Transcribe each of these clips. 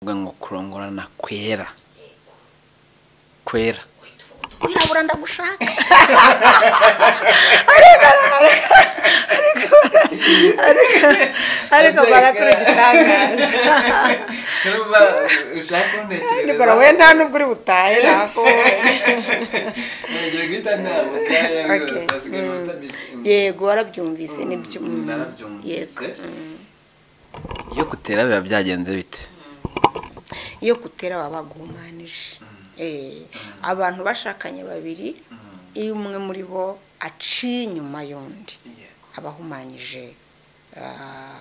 uvuga ngo kurongorana kwera kwera wirabura ndagushaka ariko barakora igitangaza niba ushaka kuntekereza wowe nta nubwo uri butahe nako ngiye guhita ntabutaye Okay. asigaye iminota mike yego warabyumvise nibyo Mm, mm, narabyumvise. yego mm. iyo gutera biba byagenze bite iyo gutera baba baguhumanije Eh, abantu bashakanye babiri iyo umwe muri bo aciye inyuma y'undi aba ahumanyije ah,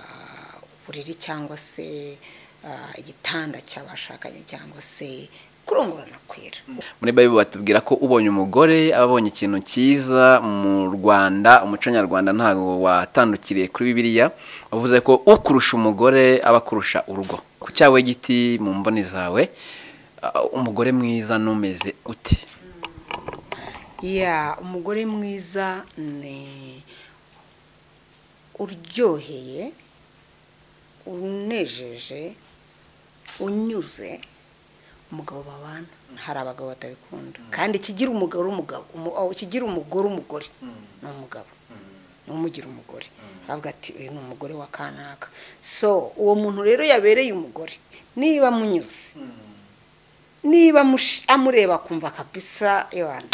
uburiri cyangwa se ah, igitanda cy'abashakanye cyangwa se kurongorana kwera muri bayibu batubwira ko ubonye umugore aba abonye ikintu cyiza mu rwanda umuco nyarwanda ntabwo watandukiriye kuri bibiliya wavuze ko ukurusha umugore aba akurusha urugo ku cyawe giti mu mboni zawe uh, umugore mwiza numeze ute ya umugore mwiza ni uryoheye unejeje unyuze umugabo babana hari abagabo batabikunda kandi ikigira umugabo uri umugabo umu- oh, ikigira umugore umugore ni umugabo ni umugira umugore avuga ati uyu ni umugore wa kanaka so uwo muntu rero yabereye umugore niba amunyuze niba amush- amureba akumva kabisa ewana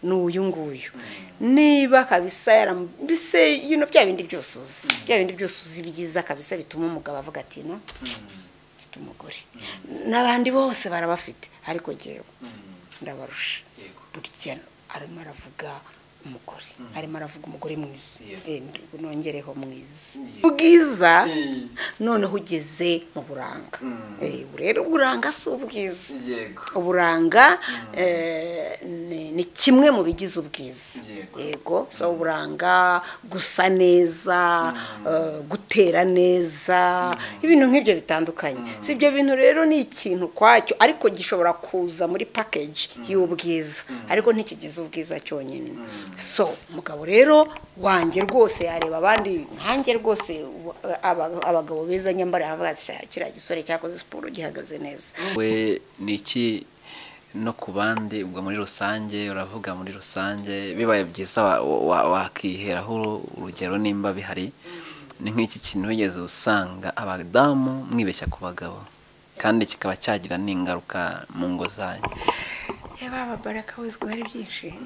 ni uyu nguyu niba kabisa yaram- mbese you know, bya bindi byose uzi bya bindi byose uzi byiza kabisa bituma umugabo avuga ati no mfite umugore n'abandi bose barabafite ariko jyewe ndabarusha burya arimo aravuga umugore arimo aravuga umugore mwiza Eh, nongereho mwiza ubwiza noneho ugeze mu buranga Eh, ubu rero uburanga si ubwiza yego uburanga eh, ni ni kimwe mu bigize ubwiza Yego. yego so uburanga gusa neza eh, gutera neza ibintu nk'ibyo bitandukanye si ibyo bintu rero ni ikintu kwacyo ariko gishobora kuza muri package y'ubwiza ariko ntikigize ubwiza cyonyine so umugabo rero wanjye rwose yareba abandi nkanjye rwose ubu- aba- abagabo beza nyambara avuga ati "Sha, kiriya gisore cyakoze siporo gihagaze neza we ni iki no ku bandi ubwo muri rusange uravuga muri rusange bibaye byiza wa- wa- wakiheraho urugero nimba bihari ni nk'iki kintu wigeze usanga abadamu mwibeshya ku bagabo kandi kikaba cyagira n'ingaruka mu ngo zanyu yaba ababaraka wizwe hari byinshi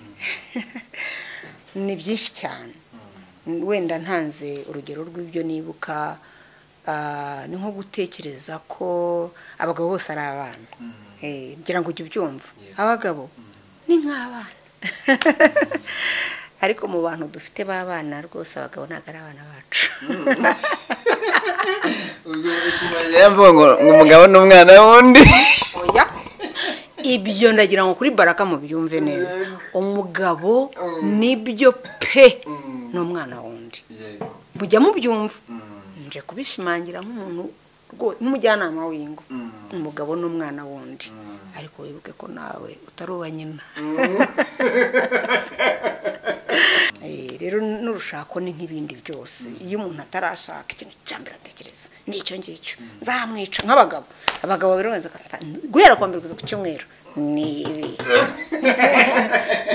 ni byinshi cyane wenda ntanze urugero rw'ibyo nibuka ah, ni nko gutekereza ko abagabo bose ari abana Eh, ngira ngo ujye ubyumva abagabo ni nk'abana ariko mu bantu dufite b'abana rwose abagabo ntabwo ari abana bacu mvuga ngo umugabo n'umwana wundi oya ibyo ndagira ngo kuri baraka mubyumve neza umugabo nibyo pe n'umwana wundi mujya mubyumva nje kubishimangira nk'umuntu rwo- nk'umujyanama w'ingo umugabo n'umwana wundi ariko wibuke ko nawe utari uwa nyina Eh, rero n'urushako ni nk'ibindi byose iyo umuntu atarashaka ikintu cya mbere atekereza ni icyo ngicyo nzamwica nk'abagabo abagabo biroza guhera kwa mbere kugeza ku cyumweru ni ibi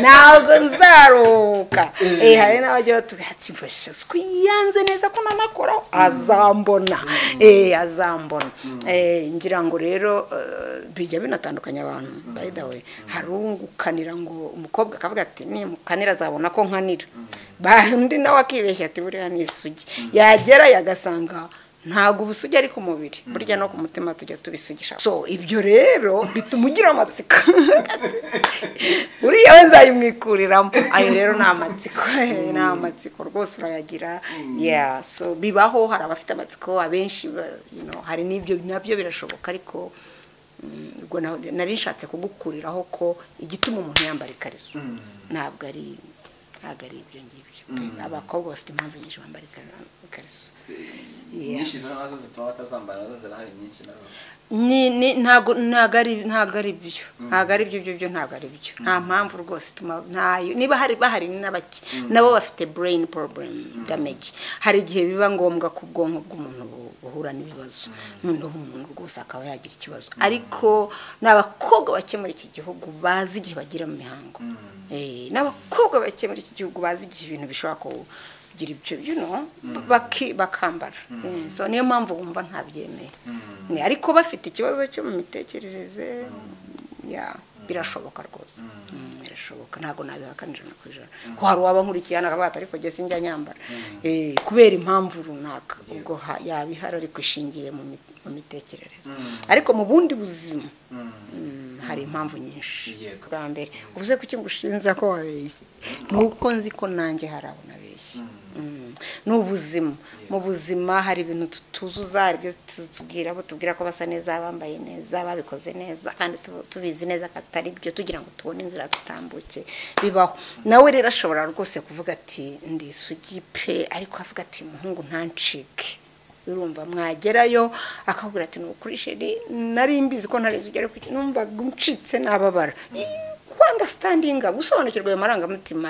ntabwo nzaruhuka Eh, hari n'abajya batubwira ati mfashe suku yanze neza ko nanakoraho azambona Eh, azambona Eh, ngira ngo rero eh, bijya binatandukanya abantu by the way hari ungukanira ngo umukobwa akavuga ati nimukanira azabona ko nkanira Ba- undi nawe akibeshya ati buriya ni isugi yagerayo agasanga ntabwo ubusugi ari ku mubiri burya no ku mutima tujya tubisugisha so ibyo rero bituma ugira amatsiko uriya we nzayimwikuriramo ayo rero ni amatsiko eh, ni amatsiko rwose urayagira yeah so bibaho hari abafite amatsiko abenshi ba- you know, hari n'ibyo nabyo birashoboka ariko mm, ubwo na- nari nshatse kugukuriraho ko igituma umuntu yambara ikariso ntabwo ari ntabwo ari ibyo ngibyo abakobwa bafite impamvu nyinshi bambara ikariso Yeah. z'amaraso zituma batazambara nazo zirahari nyinshi nazo ni ni ntago ntago ari ntago ari byo ntago ari byo byo byo ntago ari byo nta mpamvu rwose ituma ntayo niba hari bahari ni n'abaki nabo bafite brain problem damage hari igihe biba ngombwa ko ubwonko bw'umuntu bu- buhura n'ibibazo noneho umuntu rwose akaba yagira ikibazo ariko ni abakobwa bake muri iki gihugu bazi igihe bagira mu mihango Eh, ni abakobwa bake muri iki gihugu bazi igihe ibintu bishobora ku- kugira ibyo you know, baki- bakambara Eh, so niyo mpamvu wumva ntabyemeye Eh, ariko bafite ikibazo cyo mu mitekerereze ya birashoboka rwose Mm, birashoboka ntabwo nabihakanira no kwijana ko hari uwaba nkurikiye hano akavuga ati ariko njye sinjya nyambara Eh, kubera impamvu runaka ubwo ha- yaba ihari ariko ishingiye mu mi- mu mitekerereze ariko mu bundi buzima mm, hari impamvu nyinshi Yego. bwa mbere ubuze kuki ngushinja ko wabeshye ni uko nzi ko nanjye hari abo nabeshye Mm. ni ubuzima mu buzima hari ibintu tutuzuza hari ibyo tubwira abo tubwira ko basa neza bambaye neza babikoze neza kandi tu- tubizi neza ko atari byo tugira ngo tubone inzira tutambuke bibaho nawe rero ashobora rwose kuvuga ati ndi isugi pe ariko avuga ati uyu muhungu ntancike urumva mwagerayo akakubwira ati nukuri sheri nari mbizi ko ntari ugera ku numva ncitse nababara kwanga standinga gusobanukirwa ayo marangamutima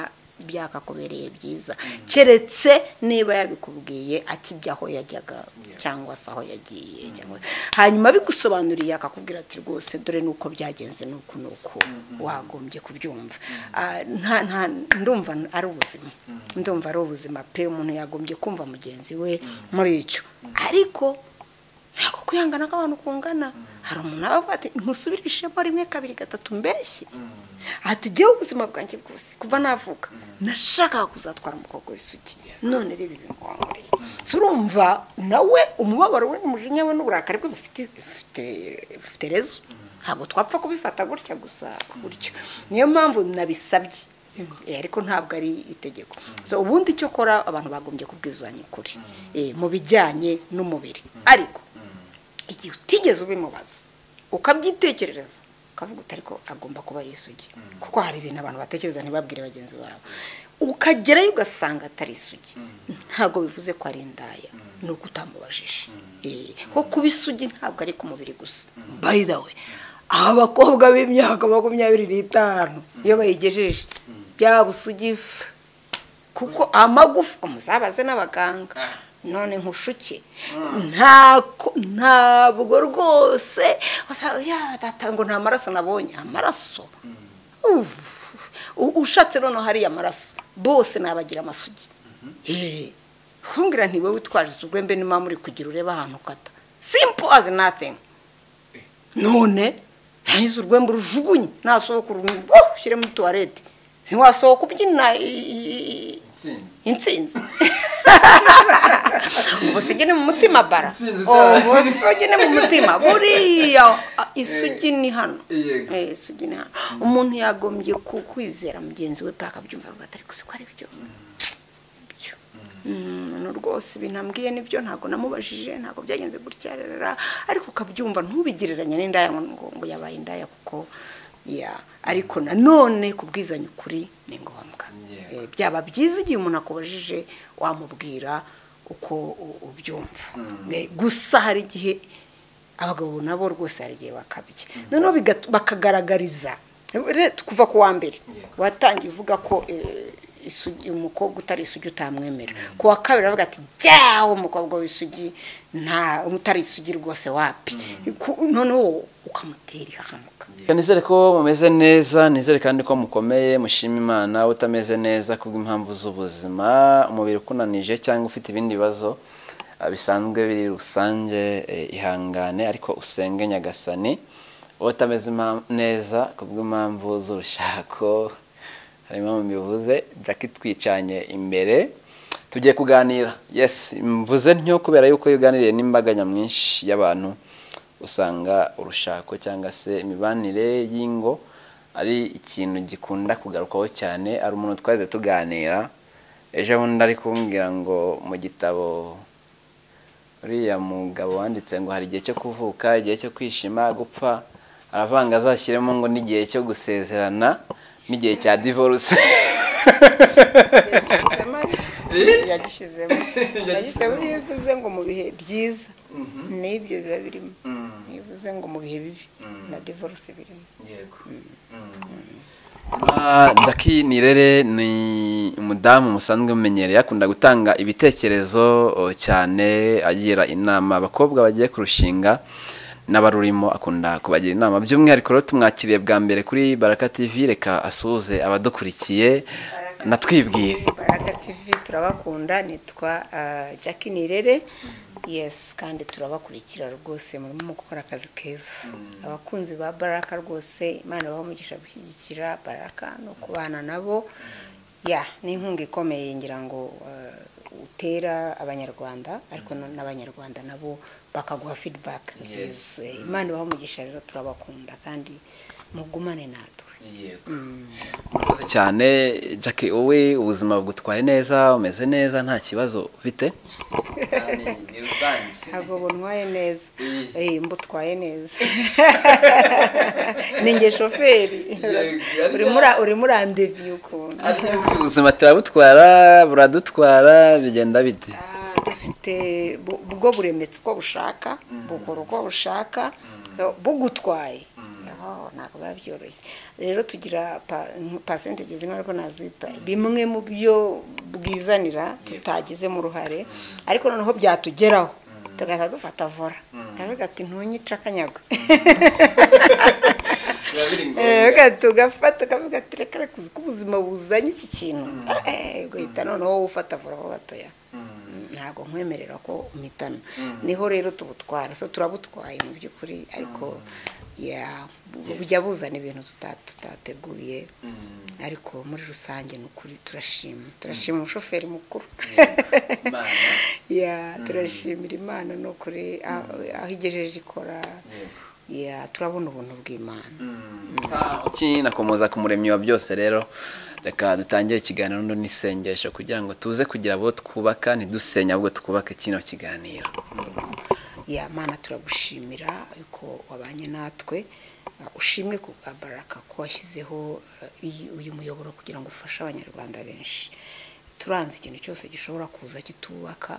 byakakubereye byiza keretse niba yabikubwiye akijya aho yajyaga cyangwa se aho yagiye cyangwa- hanyuma bigusobanuriye akakubwira ati rwose dore nuko byagenze nuko nuko wagombye kubyumva Ah, nta- nta- ndumva ari ubuzima ndumva ari ubuzima pe umuntu yagombye kumva mugenzi we muri icyo ariko ntabwo kwihangana kw'abantu kungana hari umuntu aba avuga ati ntusubirishemo rimwe kabiri gatatu mbeshye ati jyewe ubuzima bwanjye bwose kuva navuka nashakaga kuzatwara umukobwa w'isugi none rero ibi bingwankoreye So urumva nawe umubabaro we n'umujinya we n'uburakari bwe bufite bufite- bufite rezo ntabwo twapfa kubifata gutya gusa gutyo niyo mpamvu nabisabye Eh, ariko ntabwo ari itegeko so ubundi cyo kora abantu bagombye kubwizanya ukuri eh, mu bijyanye n'umubiri ariko igihe utigeze ubimubaza ukabyitekerereza ukavuga uti ariko agomba kuba ari isugi kuko hari ibintu abantu batekereza ntibabwire bagenzi babo ukagerayo ugasanga atari isugi ntabwo bivuze ko ari indaya ni uko utamubajije Eh, ko kuba isugi ntabwo ari ku mubiri gusa by the way aba bakobwa b'imyaka makumyabiri n'itanu iyo bayigejeje byaba usugi kuko amagufa umuzabaze n'abaganga none nkushuke ntako ntabwo rwose usa- ya, data ngo nta maraso nabonye amaraso Uff. U- ushatse noneho hariya amaraso bose nabagira amasugi Eh, kumbwira nti wowe witwaje urwembe niba muri kugira urebe ahantu ukata simple as nothing none yangiza urwembe urujugunye nasohoka urumuri ushyire muri tuwarete ntiwasohoka ubyina i- i- i- Intsinzi. intsinzi ubusugi ni mu mutima bara Intsinzi Oh, cyane. ubusugi ni mu mutima buriya ah, isugi ni hano Yego. Eh, isugi ni hano umuntu yagombye ku- kwizera mugenzi we paka abyumva avuga ati ariko siko ari byo byo. Mm, no rwose ibintu ambwiye nibyo ntabwo namubajije ntabwo byagenze gutya rarara ariko ukabyumva ntubigereranye n'indaya ngo ngo- ngo yabaye indaya kuko ya ariko nanone kubwizanya ukuri ni ngombwa Yego. Eh, byaba byiza igihe umuntu akubajije wamubwira uko u- ubyumva Eh, gusa hari igihe abagabo nabo rwose hari igihe bakabye noneho bigat- bakagaragariza Re- kuva ku wa mbere watangiye uvuga ko eh, isugi- umukobwa utari isugi utamwemera ku wa kabiri aravuga ati jyawe umukobwa w'isugi nta utari isugi rwose wapi Ku- noneho ukamutera ihahamuka Reka nizere ko mumeze neza nizere kandi ko mukomeye mushima imana utameze neza kubw'impamvu z'ubuzima umubiri ukunanije cyangwa ufite ibindi bibazo ah, bisanzwe biri rusange eh, ihangane ariko usenge nyagasani wowe utameze impa- neza kubw'impamvu z'urushako harimo mu bivuze jackie twicanye imbere tugiye kuganira yes mvuze ntyo kubera yuko iyo uganiriye n'imbaga nyamwinshi y'abantu usanga urushako cyangwa se imibanire y'ingo ari ikintu gikunda kugarukwaho cyane hari umuntu twaze tuganira ejo bundi ari kumbwira ngo mu gitabo uriya mugabo wanditse ngo hari igihe cyo kuvuka igihe cyo kwishima gupfa aravanga azashyiremo ngo n'igihe cyo gusezerana n'igihe cya divorce yagishyizemo yagishyizemo iyo uvuze ngo mu bihe byiza n'ibyo biba birimo iyo uvuze bivuze ngo mu bihe bibi na divorce birimo yego Ah, Jackie Nirere ni umudamu musanzwe mumenyereye akunda gutanga ibitekerezo oh, cyane agira inama abakobwa bagiye kurushinga n'abarurimo akunda kubagira inama by'umwihariko rero tumwakiriye bwa mbere kuri Baraka TV reka asuhuze abadukurikiye natwibwire baraka tv turabakunda nitwa uh, jackie nirere yes kandi turabakurikira rwose murimo gukora akazi keza abakunzi ba baraka rwose imana ibahe umugisha gushyigikira baraka no kubana nabo ya ni inkunga ikomeye ngira ngo uh, utera abanyarwanda ariko no- n'abanyarwanda nabo bakaguha feedback nziza imana ibahe umugisha rero turabakunda kandi mugumane natwe murakoze cyane Jackie wowe ubuzima bugutwaye neza umeze neza nta kibazo ufite ntabwo buntwaye neza Eh, mbutwaye neza ni nge shoferi Yego. urimo ura- urimo urandeviye ukuntu ubuzima turabutwara buradutwara bigenda bite Ah, dufite bu- bwo buremetse uko bushaka bukora uko bushaka eh, bugutwaye Yaho, ntabwo biba byoroshye rero tugira pa- percentage zimwe ariko nazita bimwe mu byo bwizanira tutagizemo uruhare ariko noneho byatugeraho tugahita dufata vora aravuga ati ntunyice akanyago Eh, reka tugafata tukavuga ati reka reka uzi ko ubuzima buzanye iki kintu Eh, ugahita noneho ufata vora ho batoya ntabwo nkwemerera ko umitana niho rero tubutwara so turabutwaye mu by'ukuri ariko ya bu- bujya buzana ibintu tuta- tutateguye ariko muri rusange ni ukuri turashima turashima umushoferi mukuru ya turashimira imana ni ukuri aho aho igejeje ikora ya turabona ubuntu bw'imana nakomoza ku muremyi wa byose rero reka dutangire ikiganiro n'undi n'isengesho kugira ngo tuze kugira abo twubaka ntidusenya ahubwo twubake kino kiganiro ya mana turagushimira yuko wabanye natwe Uh, ushimwe ku bwa baraka ko washyizeho uh, iyi- uyu muyoboro kugira ngo ufashe abanyarwanda benshi turanze ikintu cyose gishobora kuza kitubaka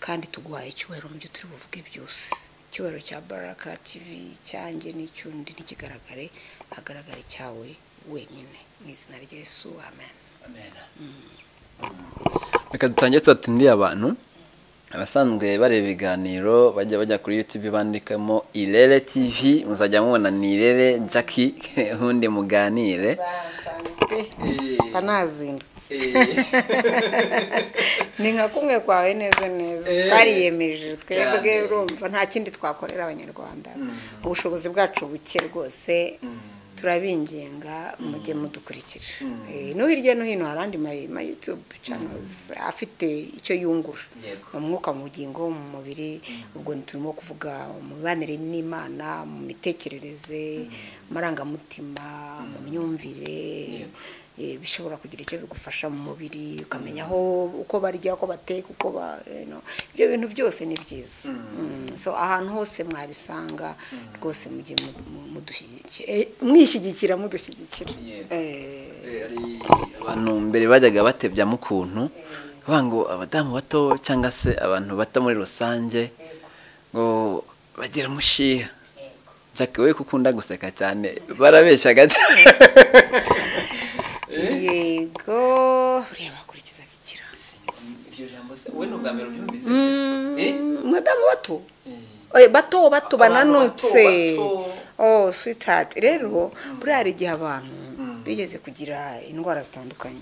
kandi tuguhaye icyubahiro mu byo turi buvuge byose icyubahiro cya baraka tv cyanjye n'icyundi ntikigaragare hagaragara icyawe wenyine mu izina rya yesu amen reka dutangire tubatindiye abantu abasanzwe bareba ibiganiro bajya bajya kuri youtube bandikamo irere tv muzajya mubona ni irere jackie ubundi muganire mba nazindutse Eh. ni nka kumwe kwawe neza neza Eh. twariyemeje twebwe Cyane. urumva nta kindi twakorera abanyarwanda ubushobozi bwacu buke rwose turabinginga mujye mudukurikira Eh, no hirya no hino hari andi ma- ma youtube channels afite icyo yungura Yego. mu mwuka mu bugingo mu mubiri ubwo turimo kuvuga mu mibanire n'imana mu mitekerereze mu marangamutima mu myumvire eh, bishobora kugira icyo bigufasha mu mubiri ukamenya aho uko barya uko bateka uko ba eh, no. ibyo bintu byose ni byiza Mm. so ahantu hose mwabisanga rwose mujye mu- mu- mudushyigikira eh, mwishyigikira mudushyigikira Yego. Eh, hari abantu mbere bajyaga batebya mu kuntu bavuga ngo abadamu bato cyangwa se abantu bato muri rusange ngo bagira umushiha Jackie wowe kuko ukunda guseka cyane barabeshyaga cyane yego ureba akurikiza bikira wowe ni ubwa mbere ubyumvise madamu bato Eh, bato bato bananutse bato, bato. oh sweetheart rero buriya hari igihe abantu bigeze kugira indwara zitandukanye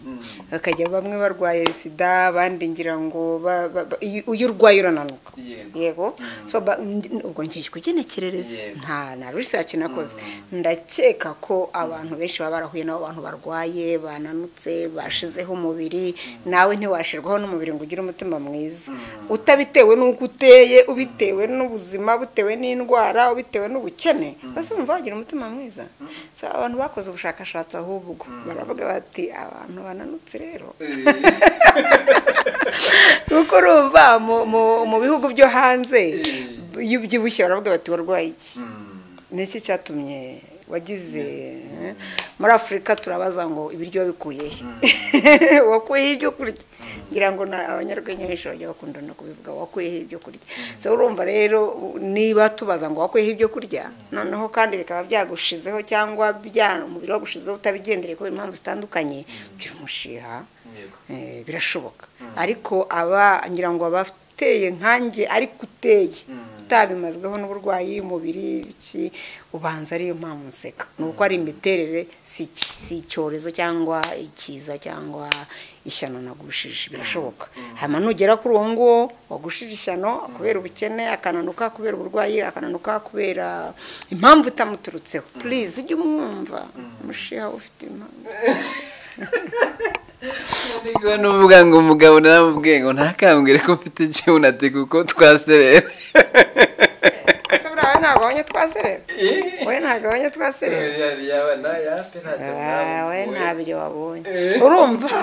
bakajya bamwe barwaye sida abandi ngira ngo ba- ba- ba- iyo iyo urwaye urananuka Yego. yego so ba- ndi- ubwo ngiye kugenekerereza Yego. nta na research nakoze ndakeka ko abantu benshi baba barahuye n'abo bantu barwaye bananutse bashizeho umubiri nawe ntiwashirwaho n'umubiri ngo ugire umutima mwiza utabitewe n'uko uteye ubitewe n'ubuzima butewe n'indwara ubitewe n'ubukene bose bumva bagira umutima mwiza so abantu bakoze ubushakashatsi ahubwo baravuga bati abantu bananutse rero kuko urumva mu- mu- mu bihugu byo hanze iyo ubyibushye baravuga bati warwaye iki ni iki cyatumye wagize muri afurika turabaza ngo ibiryo wabikuye he wakuyeho ibyo kurya ngira ngo na- abanyarwenya benshi bajya bakunda no kubivuga wakuyeho ibyo kurya so urumva rero niba tubaza ngo wakuyeho ibyo kurya noneho kandi bikaba byagushizeho cyangwa bya umubiri wagushizeho utabigendereye kubera impamvu zitandukanye ugira umushiha yego Eh, birashoboka ariko aba ngira ngo abateye nkanjye ariko uteye utabimazweho n'uburwayi y'umubiri iki ubanza ariyo mpamvu nseka ni uko ari imiterere si ic- si icyorezo cyangwa ikiza cyangwa ishyano nagushije birashoboka hanyuma nugera kuri uwo nguwo wagushije ishyano kubera ubukene akananuka kubera uburwayi akananuka kubera impamvu itamuturutseho purize ujye umwumva umushiha ufite impamvu niko n'uvuga ngo umugabo naramubwiye ngo ntakambwire ko mfite ikibuno kuko twaserera ese buriya ntabwo abonye twaserera wowe ntabwo abonye twaserera wowe ntabyo wabonye urumva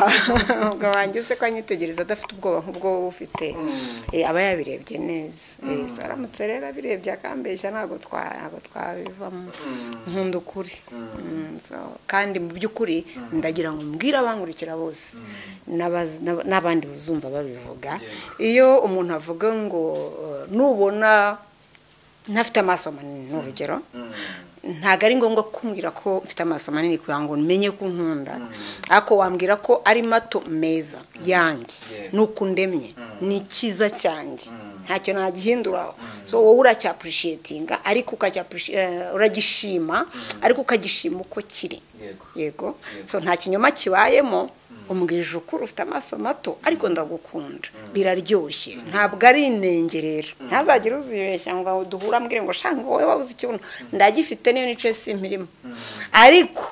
ubwo wanjye use ko anyitegereza adafite ubwoba nk'ubwo wowe ufite Eh, aba yabirebye neza Eh, so aramutse rero abirebye akambeshya ntabwo twa- ntabwo twabivamo nkunda ukuri Mm, so, kandi mu by'ukuri ndagira ngo mbwire abankurikira bose n'abaz- n'ab- n'abandi bazumva babivuga iyo umuntu avuga ngo eh, nubona ntafite amaso manini ni urugero ntabwo ari ngombwa kumbwira ko mfite amaso manini kugira ngo menye ko nkunda ariko wambwira ko ari mato meza yanjye Yego. ni uko ndemye ni icyiza cyanjye ntacyo nagihinduraho so wowe uracyapurushiyetinga ariko ukacyapurushi- eh, uragishima ariko ukagishima uko kiri Yego. yego so nta kinyoma kibayemo umbwije ukuri ufite amaso mato ariko ndagukunda biraryoshye ntabwo ari inenge rero ntazagire uzibeshya ngo duhure ambwire ngo shanga wowe wabuze ikibuno ndagifite niyo nicaye simpirimo ariko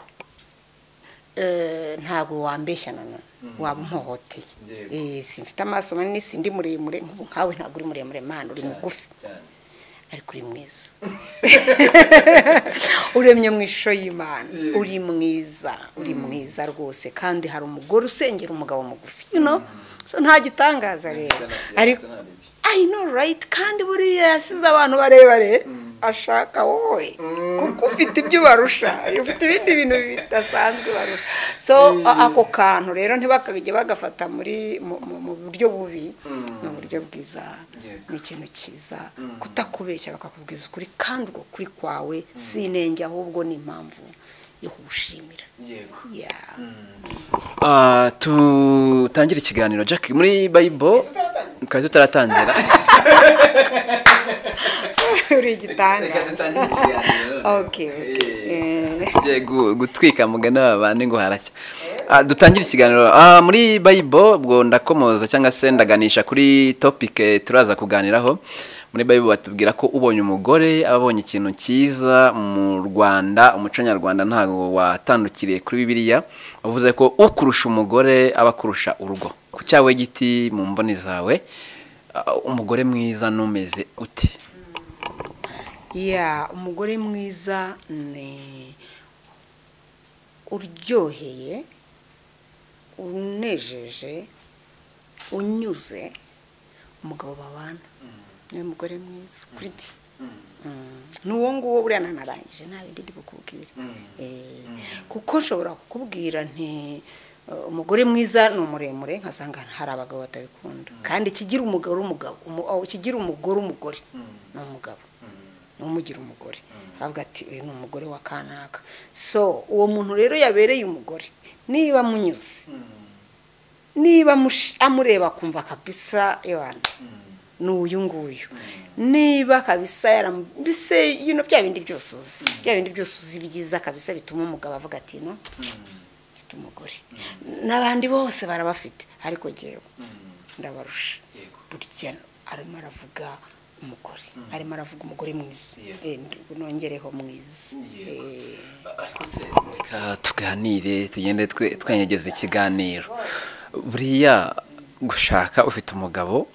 eh, ntabwo wambeshya nanone waba umuhohoteye Yego. Eh, simfite amaso manini sindi muremure nk'ubu nkawe ntabwo uri muremure mana uri mugufi ariko uri mwiza uremye mu ishusho y'imana uri mwiza uri mwiza rwose kandi hari umugore usengera umugabo mugufi you know? so nta gitangaza rero ariko I know right kandi buriya yasize abantu barebare ashaka wowe kuko ufite ibyo ubarusha ufite ibindi bintu bidasanzwe barusha so a- ako kantu rero ntibakajye bagafata muri mu- mu mu buryo bubi mu buryo bwiza Yego. ni ikintu cyiza kutakubeshya bakakubwiza ukuri kandi uko kuri kwawe si inenge ahubwo ni impamvu yo kugushimira yego Yeah. Ah, tutangire ikiganiro jack muri bayibo twari tutaratangira uri igitangaza Okay, okay. tugiye gu- gutwika mugana babane ngo haracya Ah, dutangire ikiganiro Ah, muri bayibo ubwo ndakomoza cyangwa se ndaganisha kuri topike turaza kuganiraho muri bayibo batubwira ko ubonye umugore aba abonye ikintu cyiza mu rwanda umuco nyarwanda ntabwo watandukiriye kuri bibiliya uvuze ko ukurusha umugore aba akurusha urugo ku cyawe giti mu mboni zawe ah, umugore mwiza numeze ute ya umugore mwiza ni uryoheye unejeje unyuze umugabo babana ni umugore mwiza kuri ti ni uwo nguwo buriya nanarangije nta bindi ndi bukubwire Eh, kuko nshobora kukubwira nti eh, umugore mwiza ni umuremure nkasanga hari abagabo batabikunda kandi ikigira umugabo uri umugabo umu- oh, ikigira umugore umugore ni umugabo ntumugira umugore avuga ati uyu ni umugore wa kanaka so uwo muntu rero yabereye umugore niba munyuze niba mush- amureba akumva kabisa yabana ni uyu nguyu niba kabisa yaram- mbese bino bya bindi byose uzi bya bindi byose uzi byiza kabisa bituma umugabo avuga ati no mfite umugore n'abandi bose barabafite ariko jyewe ndabarusha Yego. burya arimo aravuga umugore arimo aravuga umugore mwiza Yego. Eh, nongereho mwiza Yego. Eh, Ariko se reka tuganire tugende twe- twenyegeza ikiganiro buriya gushaka ufite umugabo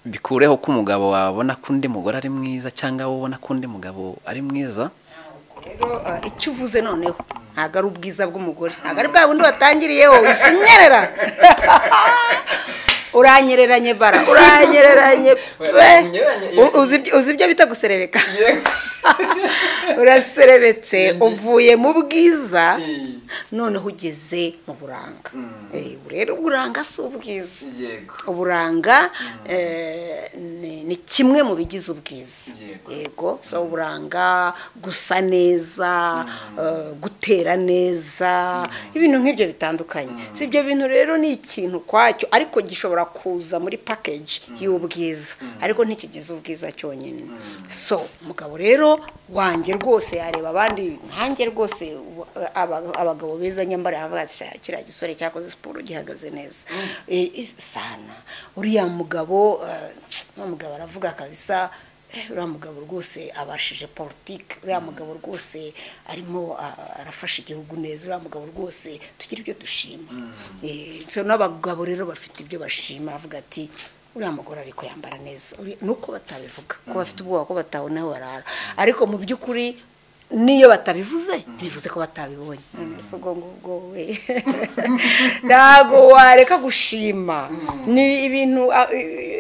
bikureho ko umugabo wabona ko undi mugore ari mwiza cyangwa wowe ubona ko undi mugabo ari mwiza rero eh, icyo uvuze noneho ntabwo ari ubwiza bw'umugore ntabwo ari bwa bundi watangiriyeho wisunyerera uranyereranye bara uranyereranye pe Uranyereranye, yego. U- uzi ibyo- uzi ibyo bita guserebeka uraserebetse uvuye mu bwiza noneho ugeze mu buranga Eh, ubu rero uburanga si ubwiza yego uburanga eh, ni- ni kimwe mu bigize ubwiza Yego. yego so uburanga gusa neza eh, gutera neza ibintu nk'ibyo bitandukanye si ibyo bintu rero ni ikintu ukwacyo ariko gishobora kuza muri package y'ubwiza ariko ntikigize ubwiza cyonyine so umugabo rero wanjye rwose yareba abandi nkanjye rwose ubu- aba- abagabo beza nyambara avuga ati "Sha, kiriya gisore cyakoze siporo gihagaze neza Eh, is- sana uriya mugabo eh, wa mugabo aravuga kabisa Eh, uriya mugabo rwose abashije politiki uriya mugabo rwose arimo ah, arafasha igihugu neza uriya mugabo rwose tugira ibyo dushima Eh, so n'abagabo rero bafite ibyo bashima bavuga ati uriya mugore ariko yambara neza Uri- ni uko batabivuga ko bafite ubwoba ko batabonaho barara ariko mu by'ukuri n'iyo batabivuze ntibivuze ko batabibonye None se ubwo ngubwo we ntabwo wareka gushima ni ibintu ah,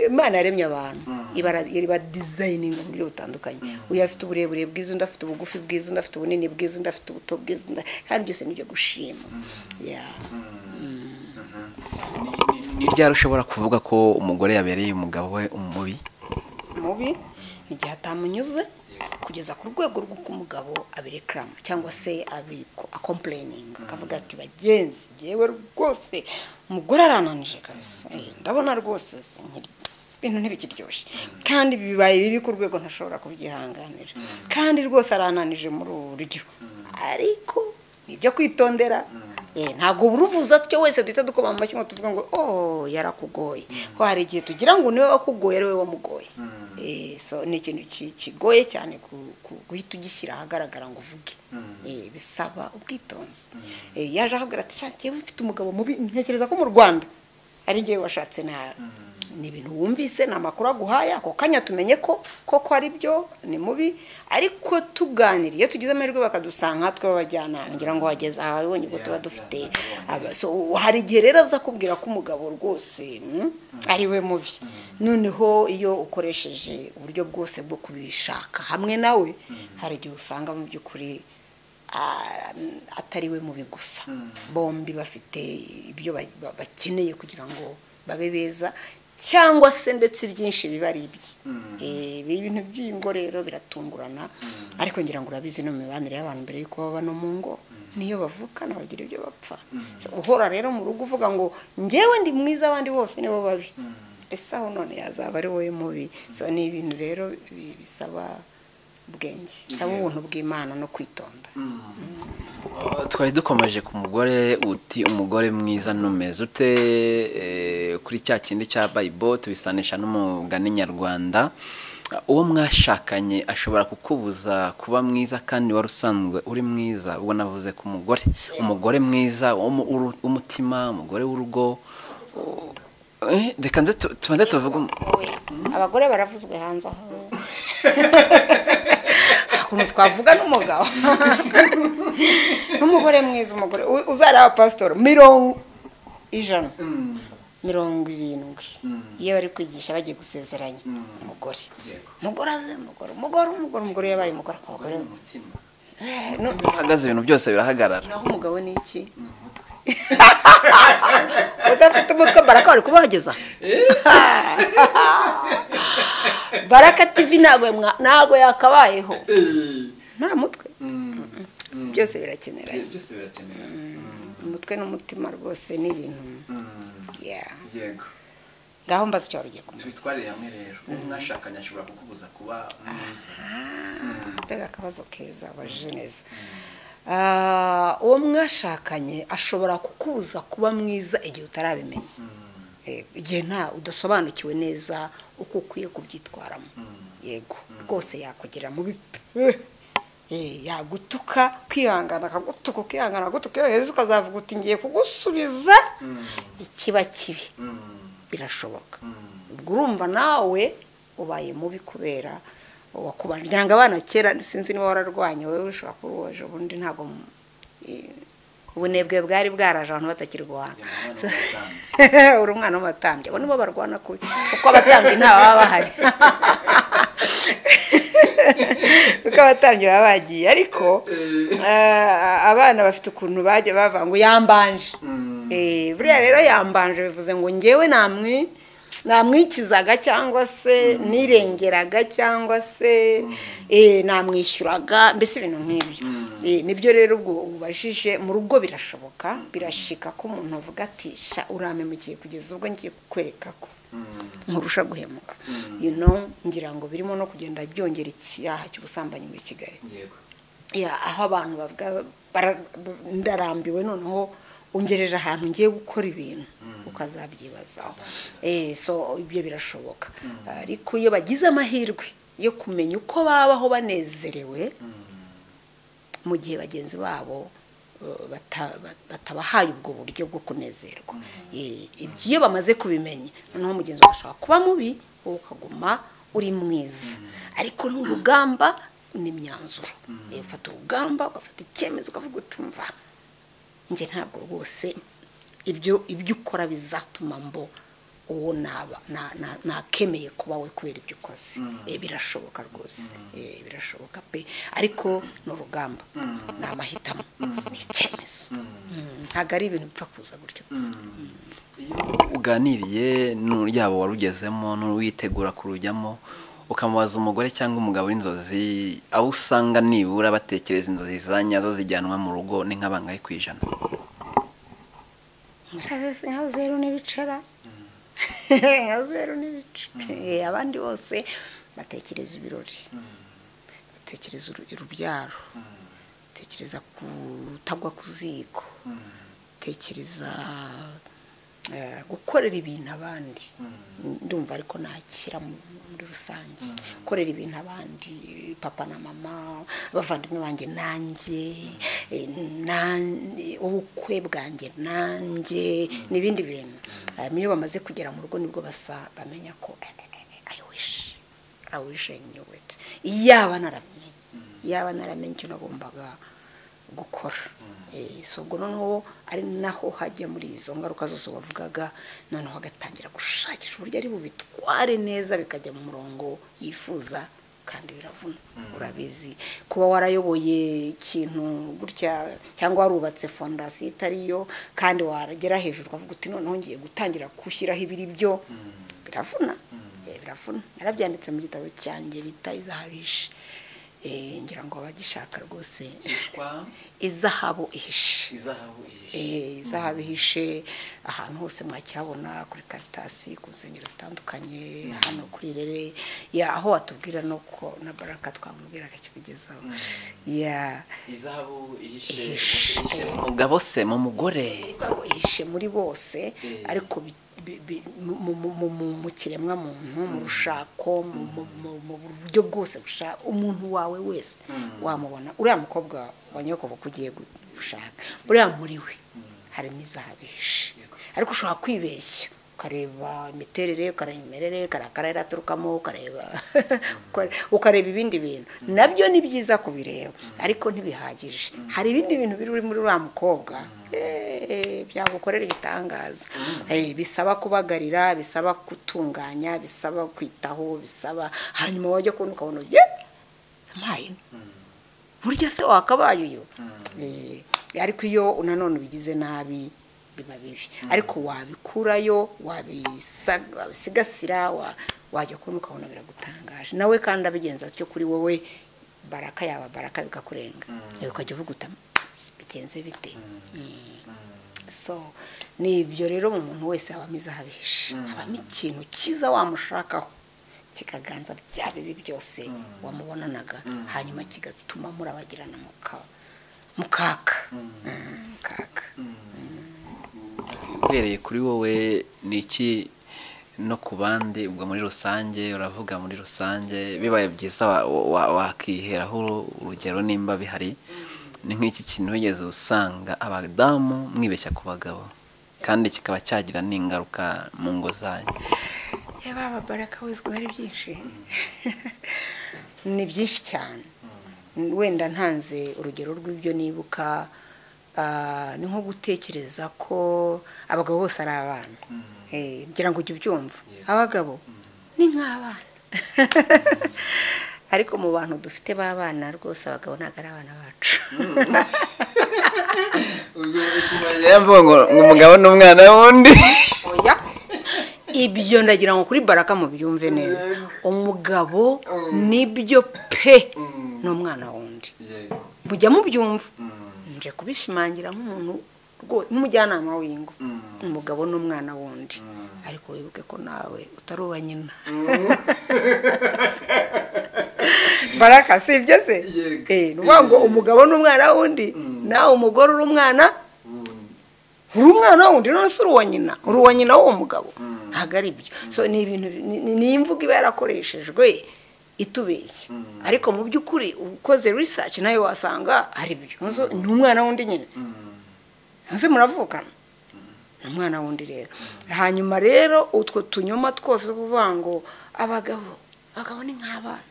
imana yaremye abantu ibara iba dizayininga mu buryo butandukanye uyu afite uburebure bwiza undi afite ubugufi bwiza undi afite ubunini bwiza undi afite ubuto bwiza undi- kandi byose ni ibyo gushima Yeah. Ni- ni- ni ryari ushobora kuvuga ko umugore yabereye umugabo we umubi mubi igihe atamunyuze kugeza ku rwego rw'uko umugabo abirekarama cyangwa se abiko akompureyininga akavuga ati bagenzi yewe rwose umugore arananije kabisa Eh, ndabona rwose sinkiri- ibintu ntibikiryoshye kandi bibaye bibi ku rwego ntashobora kubyihanganira kandi rwose arananije muri ubu buryo ariko ni ibyo kwitondera Eh, ntabwo buri uvuze atyo wese duhita dukoma mu mashyi ngo tuvuge ngo oh yarakugoye ko hari igihe tugira ngo niwe wakugoye ari wowe wamugoye Eh, so ni ikintu ki- kigoye cyane ku- ku- guhita ugishyira ahagaragara ngo uvuge Eh, bisaba ubwitonzi Eh, yaje akabwira ati "Sha, jyewe mfite umugabo mubi ntekereza ko mu rwanda ari njyewe washatse nawe ni ibintu wumvise ni amakuru aguhaye ako kanya tumenye ko koko ari byo ni mubi ariko tuganiriye iyo tugize amahirwe bakadusanga tw'abajyanama ngira ngo wageze aha wabibonye ko tuba dufite aba- so, hari igihe rero aza kubwira ko umugabo rwose mm, ari we mubi noneho iyo ukoresheje uburyo bwose bwo kubishaka hamwe nawe hari igihe usanga mu by'ukuri a- atari we mubi gusa bombi bafite ibyo ba- ba- bakeneye kugira ngo babe beza cyangwa se ndetse ibyinshi biba ari ibye Eh, ibi bintu by'ingo rero biratungurana ariko ngira ngo urabizi no mu mibanire y'abantu mbere y'uko baba no mu ngo niyo bavukana bagira ibyo bapfa So, uhora rero mu rugo uvuga ngo njyewe ndi mwiza abandi bose nibo babi ese aho none yazaba ari wowe mubi so ni ibintu rero bi- bisaba ubwenge bisaba ubuntu bw'imana no kwitonda Uh, twari dukomeje ku mugore uti umugore mwiza numeze ute eh, kuri cya kindi cya bayibo tubisanisha n'umugani nyarwanda Uh, uwo mwashakanye ashobora kukubuza kuba mwiza kandi wari usanzwe uri mwiza ubwo navuze ku mugore umugore mwiza wo mu- w'uru- w'umutima umugore w'urugo Eh, reka nze tu- tubanze tuvuge um- abagore baravuzwe hanze aho ukuntu twavuga n'umugabo n'umugore mwiza umugore u- uzareba pasitori mirongo ijana mirongo irindwi iyo bari kwigisha bagiye gusezeranya umugore umugore aze umugore umugore umugore umugore yabaye umugore abagore Eh, no- iyo uhagaze ibintu byose birahagarara naho umugabo ni iki udafite umutwe baraka wari kubahageza baraka tv ntabwo mwa- ntabwo yakabayeho nta mutwe byose birakenera byose birakenewe umutwe n'umutima rwose ni ibintu Yeah. yego ngaho mbaza icyo wari ugiye kumenya tubitwarire hamwe rero uwo mwashakanye ashobora kukubuza kuba mwiza mbega akabazo keza abajije neza Ah, uwo mwashakanye ashobora kukubuza kuba mwiza igihe utarabimenya Eh, igihe nta udasobanukiwe neza uko ukwiye kubyitwaramo yego rwose yakugira mubi pe! Eh, yagutuka kwihangana akagutuka ukihangana akagutuka iyo heza ukazavuga uti ngiye kugusubiza ikiba kibi birashoboka ubwo urumva nawe ubaye mubi kubera wakubana ngira ngo abana kera sinzi niba wararwanya wowe ushobora kuba uwaje ubundi ntabwo mu- eh, ubunebwe bwari bwaraje abantu batakirwana Umwana So- w'umutambyi. uri umwana w'amatambya abo nibo barwana kubi kuko abatambyi nta baba bahari kuko abatambyi baba bagiye ariko ah, abana bafite ukuntu bajya bavuga ngo yambanje Eh, buriya rero yambanje bivuze ngo ngewe namwi namwikizaga cyangwa se nirengeraga cyangwa se eh, namwishyuraga mbese ibintu nk'ibyo Eh, nibyo rero ubwo ubajije mu rugo birashoboka birashika ko umuntu avuga ati sha urampemukiye kugeza ubwo ngiye kukwereka ko nkurusha guhemuka you know ngira ngo birimo no kugenda byongera icyaha cy'ubusambanyi muri kigali yego Ya, aho abantu bavuga bara- ndarambiwe noneho ungereje ahantu ngiye gukora ibintu ukazabyibazaho Eh, so ibyo birashoboka ariko iyo bagize amahirwe yo kumenya uko babaho banezerewe mu gihe bagenzi babo eh, bata- ba- batabahaye ubwo buryo bwo kunezerwa Eh, ibyo iyo bamaze kubimenya noneho mugenzi wawe ashobora kuba mubi wowe ukaguma uri mwiza ariko n'urugamba n'imyanzuro Eh, ufata urugamba ugafata icyemezo ukavuga utumva njye ntabwo rwose ibyo ibyo ukora bizatuma mbo uwo naba na- na- nakemeye kuba we kubera ibyo ukoze Eh, birashoboka rwose Eh, birashoboka pe ariko ni urugamba ni amahitamo ni icyemezo Mm, ntabwo ari ibintu bipfa kuza gutyo gusa uganiriye n'uryabo warugezemo n'uwitegura kurujyamo ukamubaza umugore cyangwa umugabo w'inzozi aho usanga nibura batekereza inzozi za nyazo zijyanwa mu rugo ni nk'abangahe ku ijana murazi nka zeru n'ibicara nka zeru n'ibice Eh, abandi bose batekereza ibirori batekereza uru- urubyaro tekereza kutagwa ku ziko tekereza eh, gukorera ibintu abandi ndumva ariko nakira mu- muri rusange gukorera ibintu abandi papa na mama abavandimwe banjye nanjye eh, nan- ubukwe bwanjye nanjye n'ibindi bintu Hanyuma iyo bamaze kugera mu rugo nibwo basa bamenya ko eh, eh, eh, i wish I wish I knew it. Iyaba narabimenye. Iyaba naramenye icyo nagombaga gukora. Eh, so ubwo noneho ari naho hajya muri izo ngaruka zose wavugaga noneho agatangira gushakisha uburyo ari bubitware neza bikajya mu murongo yifuza kandi biravuna urabizi kuba warayoboye ikintu gutya cyangwa warubatse fondasiyo itariyo kandi waragera hejuru ukavuga uti noneho ngiye gutangira gushyiraho ibiri byo biravuna Eh, biravuna narabyanditse mu gitabo cyanjye bita izahabishe Eh, ngira ngo abagishaka rwose izahabu ihishe Eh, izahabu ihishe ahantu hose mwakihabona kuri karitasi ku nsengero zitandukanye hano kuri rere ya aho watubwira no ko na baraka twamubwira akakikugezaho ya umugabo se mu mugore izahabu ihishe muri bose ariko bi- bi- bi- mu- mu- mu- mu- mu kiremwa muntu mu rushako mu- mu- mu- mu buryo bwose busha umuntu wawe wese wamubona uriya mukobwa wa nyokoboko ugiye gu- gushaka uriya muri we harimo izahabu ihishe ariko ushobora kwibeshya ukareba imiterere ukareba imimerere ukareba akarere aturukamo ukareba ukareba ibindi bintu nabyo ni byiza kubireba ariko ntibihagije hari ibindi bintu biri muri uriya mukobwa eh, byagukorera ibitangaza Eh, bisaba kubagarira bisaba gutunganya bisaba kwitaho bisaba hanyuma wajya kubona ukabona ye mpayine burya se wakabaye uyu Eh, ariko iyo nanone ubigize nabi biba bibi ariko wabikurayo wabisa- wabisigasira wa- wajya kubona ukabona biragutangaje nawe kandi abigenza atyo kuri wowe baraka yaba baraka bikakurenga nawe ukajya uvuga uti bigenze bite so ni ibyo rero mu muntu wese habamo izahabisha habamo ikintu cyiza wamushakaho kikaganza bya bibi byose wamubonanaga hanyuma kigatuma murabagirana mu ka- mu kaka Mm, mu kaka uhereye kuri wowe ni iki no ku bandi ubwo muri rusange uravuga muri rusange bibaye byiza wa- wa- wakiheraho urugero nimba bihari ni nk'iki kintu wigeze usanga abadamu mwibeshya ku bagabo kandi kikaba cyagira n'ingaruka mu ngo zanyu yaba ababaraka wizwe ari byinshi ni byinshi cyane wenda ntanze urugero rw'ibyo nibuka ah, ni nko gutekereza ko abagabo bose ari abana Eh, ngira ngo ujye ubyumva abagabo ni nk'abana ariko mu bantu dufite b'abana rwose abagabo ntabwo ari abana bacu mvuga ngo ngo umugabo n'umwana wundi oya ibyo ndagira ngo kuri baraka mubyumve neza umugabo nibyo pe n'umwana wundi mujya mubyumva nje kubishimangira nk'umuntu rwo- nk'umujyanama w'ingo umugabo n'umwana wundi ariko wibuke ko nawe utari uwa nyina baraka si ibyo se Yego. Eh, ni ukuvuga ngo umugabo n'umwana wundi nawe umugore uri umwana uri umwana wundi none si uri uwa nyina uri uwa nyina w'uwo mugabo ntabwo ari ibyo so ni ibintu ni- ni- ni imvugo iba yarakoreshejwe itubeshya ariko mu by'ukuri ukoze research nayo wasanga ari byo Ntuzo- ni umwana wundi nyine ese muravukana ni umwana wundi rero hanyuma rero utwo tunyoma twose two kuvuga ngo abagabo abagabo ni nk'abana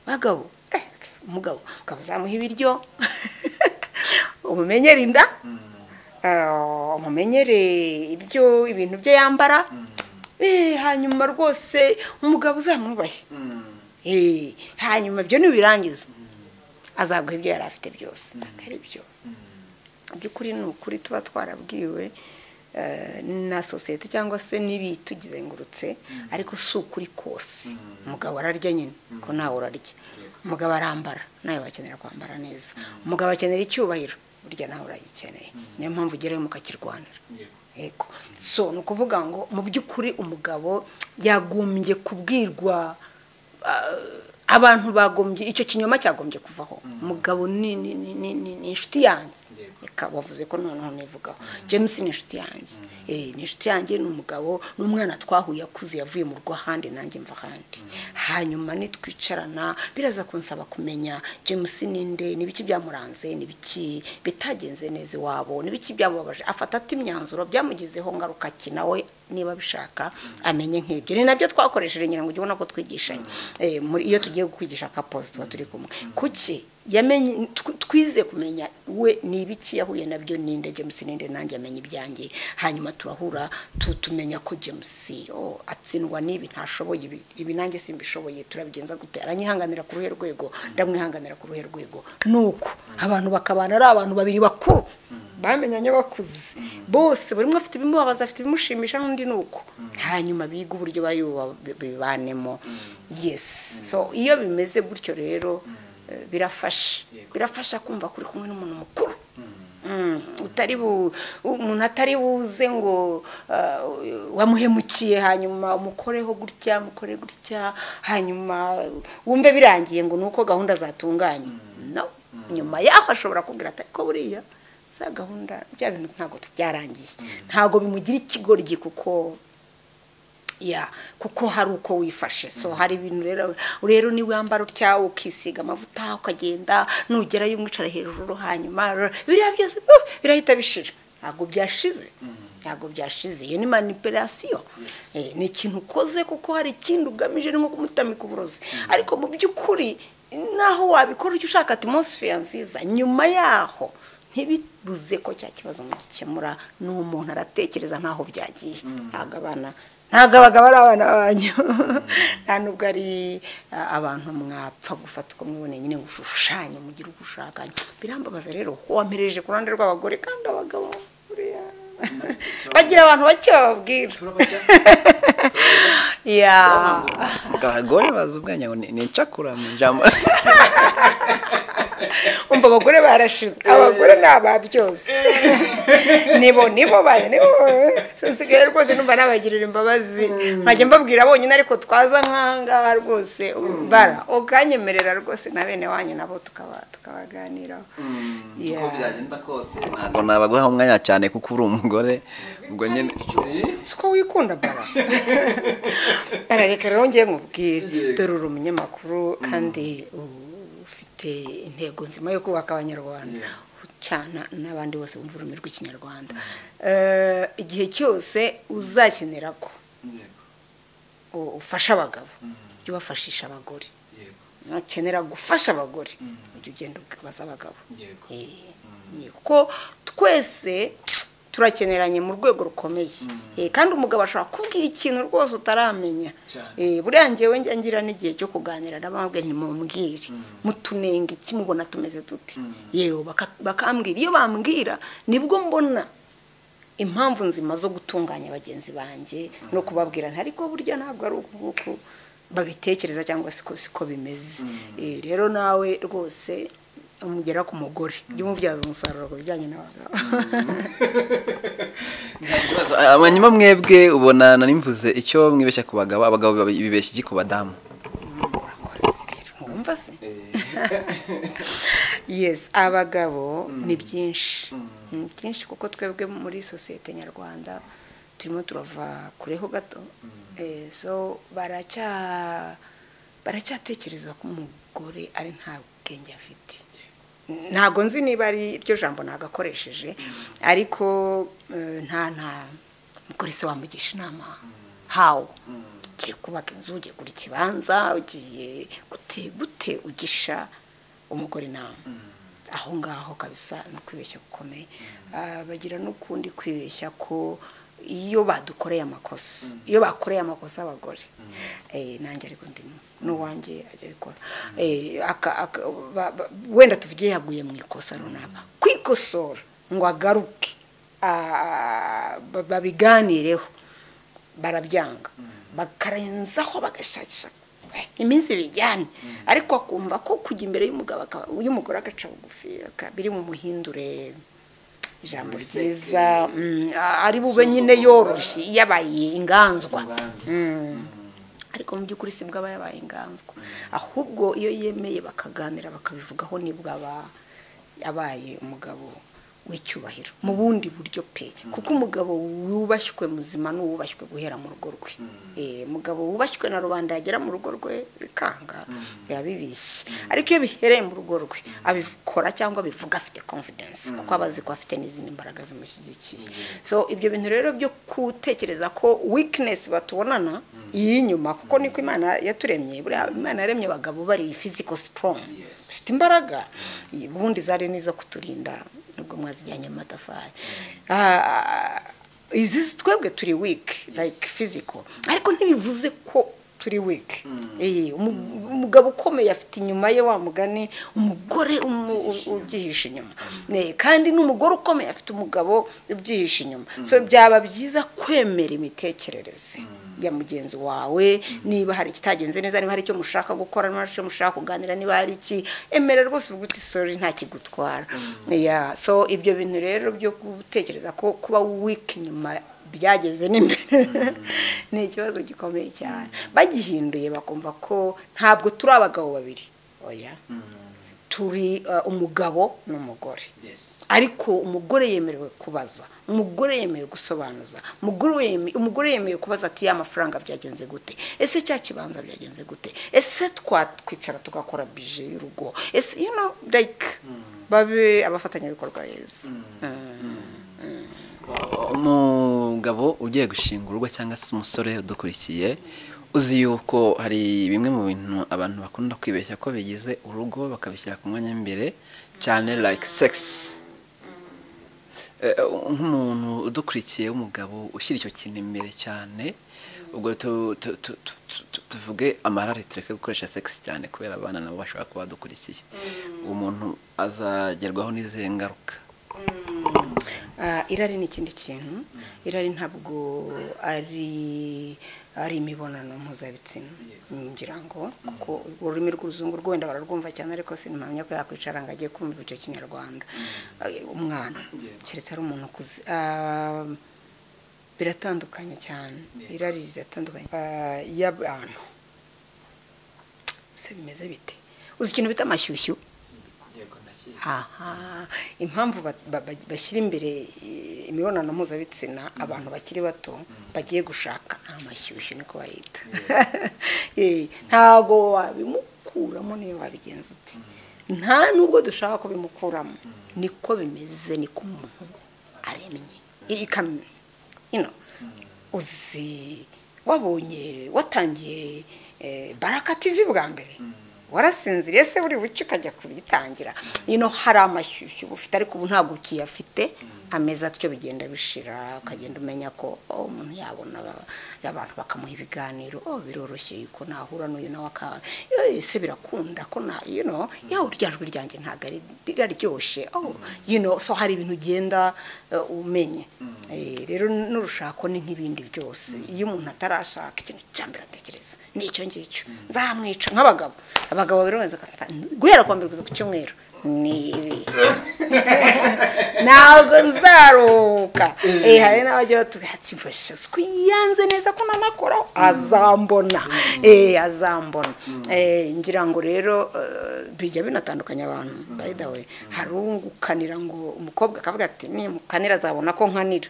bagabo eh, umugabo ukaba uzamuha ibiryo umumenyere inda ah, umumenyere ibyo ibintu bye yambara eh, hanyuma rwose umugabo uzamwubahe Eh, hanyuma ibyo nibirangiza azaguha ibyo yari afite byose ntabwo ari byo mu by'ukuri ni ukuri tuba twarabwiwe eh, na sosiyete cyangwa se n'ibitugizengurutse ariko si ukuri kose umugabo ararya nyine ko nawe urarya umugabo arambara nawe wakenera kwambara neza umugabo akenera icyubahiro burya nawe uragikeneye niyo mpamvu ugerayo mukakirwanira yego so ni ukuvuga ngo mu by'ukuri umugabo yagombye kubwirwa abantu bagombye icyo kinyoma cyagombye kuvaho umugabo ni ni- ni- ni- ni- ni inshuti yanjye Reka bavuze ko noneho nivugaho james ni inshuti yanjye Eh, ni inshuti yanjye ni umugabo n'umwana twahuye akuze yavuye mu rugo ahandi nanjye mva ahandi hanyuma nitwicarana biraza kunsaba kumenya james ninde n'ibiki byamuranze n'ibiki bitagenze neza iwabo n'ibiki byamubabaje afata ati imyanzuro byamugizeho ngaruka ki nawe niba bishaka amenye nk'ibyo ni nabyo twakoresheje ngira ngo ujye ubona ko twigishanye Eh, muri- iyo tugiye kwigisha akapozi tuba turi kumwe kuki yamenye tw- twize kumenya we ni ibiki yahuye nabyo ninde james ninde nanjye amenya ibyanjye hanyuma turahura tu- tumenya ko james oh, atsindwa n'ibi ntashoboye ibi ibi nanjye simbishoboye turabigenza gute aranyihanganira ku ruhe rwego ndamwihanganira ku ruhe rwego nuko abantu bakabana ari abantu babiri bakuru bamenyanye bakuze bose buri umwe afite ibimubabaza afite ibimushimisha n'undi ni uko hanyuma biga uburyo bari buba- bibanemo yes so iyo bimeze gutyo rero eh, birafasha birafasha kumva kuri kumwe n'umuntu mukuru Mm, utari bu umuntu atari buze ngo ah, wamuhemukiye hanyuma umukoreho gutya mukore gutya hanyuma wumve birangiye ngo ni uko gahunda zatunganye no nyuma yaho ashobora kubwira ati ariko buriya za gahunda bya bintu ntabwo byarangiye ntabwo bimugira ikigoryi kuko ya kuko hari uko wifashe so hari ibintu rero rero niba wambara utya ukisiga amavuta ukagenda nugerayo umwicara hejuru hanyuma r- biriya byose uh, birahita bishira ntabwo byashize ntabwo byashize iyo ni manipulation Eh, ni ikintu ukoze kuko hari ikindi ugamije ni nko kumutamika uburozi ariko mu by'ukuri naho wabikora icyo ushaka atmosphere nziza nyuma yaho ntibibuze ko cya kibazo mugikemura ni umuntu aratekereza ntaho byagiye ntabwo abana ntabwo abagabo ari abana banyu nta nubwo ari ah, abantu mwapfa gufata uko mwiboneye nyine ngo ushushanye mugire uko ushaka birambabaza rero ko wampereje ku ruhande rw'abagore kandi abagabo buriya bagira abantu bake bababwira ya abagore bazi ubwenge ngo ni ni incakura mu ijambo umva abagore barashize abagore ni ababyose nibo nibo bayo nibo so usigaye rwose numva nabagirira imbabazi nkajya mbabwira bonyine ariko twaza nkangaha rwose bara ukanyemerera rwose na bene wanyu nabo tukaba tukabaganiraho Yeah. uko byagenda kose ntabwo nabaguha umwanya cyane kuko uri umugore ubwo nyine si ko wikunda bara barareka rero ngiye nkubwire dore uri umunyamakuru kandi ufite intego nzima yo kubaka abanyarwanda cyane n'abandi bose bumva ururimi rw'ikinyarwanda Eh, igihe cyose uzakenera ko u- ufasha abagabo jya ubafashisha abagore nukenera gufasha abagore ujya ugenda ubaza abagabo Yego. Eh, ni kuko twese turakeneranye mu rwego rukomeye Eh, kandi umugabo ashobora kubwira ikintu rwose utaramenya Cyane. Eh, buriya ngewe njya ngira n'igihe cyo kuganira n'abambwe ntimubwire mutunenge ikimubona tumeze tuti yewe baka- bakambwira iyo bambwira nibwo mbona impamvu nzima zo gutunganya bagenzi banjye no kubabwira nti ariko burya ntabwo ari uku nguku babitekereza cyangwa siko siko bimeze Eh, rero nawe rwose umugera ku mugore jya umubyaza umusaruro ku bijyanye n'abagabo nta kibazo Ah, hanyuma mwebwe ubona nari mvuze icyo mwibeshya ku bagabo abagabo biba- bibeshya iki ku badamu murakoze rero ntiwumva se yes abagabo ni byinshi ni byinshi kuko twebwe muri sosiyete nyarwanda turimo turava kureho gato Eh, so baracya baracyatekereza ko umugore ari nta bwenge afite ntabwo nzi niba ari iryo jambo nagakoresheje ariko eh, nta nta mukore se wamugisha inama hawo ugiye kubaka inzu ugiye gura ikibanza ugiye gute gute ugisha umugore inama aho ngaho kabisa ni ukwibeshya gukomeye Ah, bagira n'ukundi kwibeshya ko iyo badukoreye amakosa iyo bakoreye amakosa abagore eh, nanjye ariko ndimo n'uwanjye ajya abikora Eh, aka- aka- ba- ba- wenda tuvuge yaguye mu ikosa runaka kwikosora ngo agaruke ah, ba- babiganireho barabyanga bakarenzaho bagashakisha iminsi bijyane ariko akumva ko kujya imbere y'umugabo akaba- y'umugore agaca bugufi aka- biri mu muhindure ijambo ryiza mm, a- ari bube nyine yoroshye yabaye inganzwa Inganzwa. Mm. ariko mu by'ukuri si bwo aba yabaye inganzwa ahubwo iyo yemeye bakaganira bakabivugaho nibwo aba yabaye umugabo w'icyubahiro mu bundi buryo pe kuko umugabo wubashywe muzima ni uwubashywe guhera mu rugo rwe Eh, umugabo wubashywe na rubanda yagera mu rugo rwe bikanga biba bibishye ariko iyo bihereye mu rugo rwe abikora cyangwa abivuga afite confidence kuko aba azi ko afite n'izindi mbaraga zimushyigikiye so ibyo bintu rero byo gutekereza ko weakness batubonana y'inyuma kuko niko imana yaturemye buriya imana yaremye abagabo bari physical strong Yes. bafite imbaraga ubundi zari n'izo kuturinda nubwo mwazijyanye mu matafari Ah, izi si- twebwe turi weak like physical ariko ntibivuze ko turi weak Eh, umu- umugabo ukomeye afite inyuma ye wa mugani umugore umu- u- ubyihishe inyuma Eh, kandi n'umugore ukomeye afite umugabo ubyihishe inyuma so byaba byiza kwemera imitekerereze ya mugenzi wawe niba hari ikitagenze neza niba hari icyo mushaka gukora niba hari icyo mushaka kuganira niba hari iki emera rwose uvuga uti sorry nta kigutwara Yeah, so ibyo bintu rero byo gutekereza ko kuba weak inyuma byageze n'imbere ni ikibazo gikomeye cyane bagihinduye bakumva ko ntabwo turi abagabo babiri oya turi uh, umugabo n'umugore ariko umugore yemerewe kubaza umugore yemerewe gusobanuza umugore yeme- umugore yemerewe kubaza ati ya mafaranga byagenze gute ese cya kibanza byagenze gute ese twakwicara tugakora bije y'urugo ese you know like babe abafatanyabikorwa beza umugabo ugiye gushinga urugo cyangwa se umusore udukurikiye uzi yuko hari bimwe mu bintu abantu bakunda kwibeshya ko bigize urugo bakabishyira ku mwanya w'imbere cyane like sex Eh, nk'umuntu udukurikiye w'umugabo ushyira icyo kintu imbere cyane ubwo tu- tu- tu- tu- tu- tuvuge amarare tureke gukoresha sex cyane kubera abana nabo bashobora kuba badukurikiye uwo muntu azagerwaho n'izihe ngaruka Ah, irari ni ikindi kintu irari ntabwo ari ari imibonano mpuzabitsina ngira ngo kuko ururimi rw'uruzungu rwo wenda bararwumva cyane ariko sinamenya ko yakwicara ngo ajye kumva icyo kinyarwanda Ah, umwana keretse ari umuntu ukuze Ah, biratandukanye cyane irari riratandukanye Ah, y'abantu se bimeze bite uzi ikintu bita amashyushyu aha impamvu ba- ba- ba- bashyira imbere eh, imibonano mpuzabitsina abantu bakiri bato bagiye gushaka nta mashyushyu niko bayita Eh, ntabwo wabimukuramo niyo wabigenza uti nta nubwo dushaka ko bimukuramo niko bimeze niko umuntu aremye I- ikamyo you know, uzi wabonye watangiye eh, baraka tv bwa mbere warasinziriye se buri buce ukajya kubitangira ino hari amashyushyu uba ufite ariko ubu ntabwo ukiyafite ameza atyo bigenda bishira ukagenda umenya ko oh, umuntu yabona aba- abantu bakamuha ibiganiro oh, biroroshye yuko nahura n'uyu nawe akaba "Eh, se birakunda ko na you know yawe rya jwi ryanjye ntabwo ari riraryoshye oh, you know so hari ibintu ugenda eh, umenya Eh, rero n'urushako ni nk'ibindi byose iyo umuntu atarashaka ikintu cya mbere atekereza ni icyo ngicyo nzamwica nk'abagabo abagabo biroza guhera kwa mbere kugeza ku cyumweru ni ibi ntabwo nzaruhuka Eh, hari n'abajya batubwira ati mfasha twiyanze neza ko nanakoraho azambona Eh, azambona Eh, ngira ngo rero eh, bijya binatandukanya abantu by the way hari ungukanira ngo umukobwa akavuga ati nimukanira azabona ko nkanira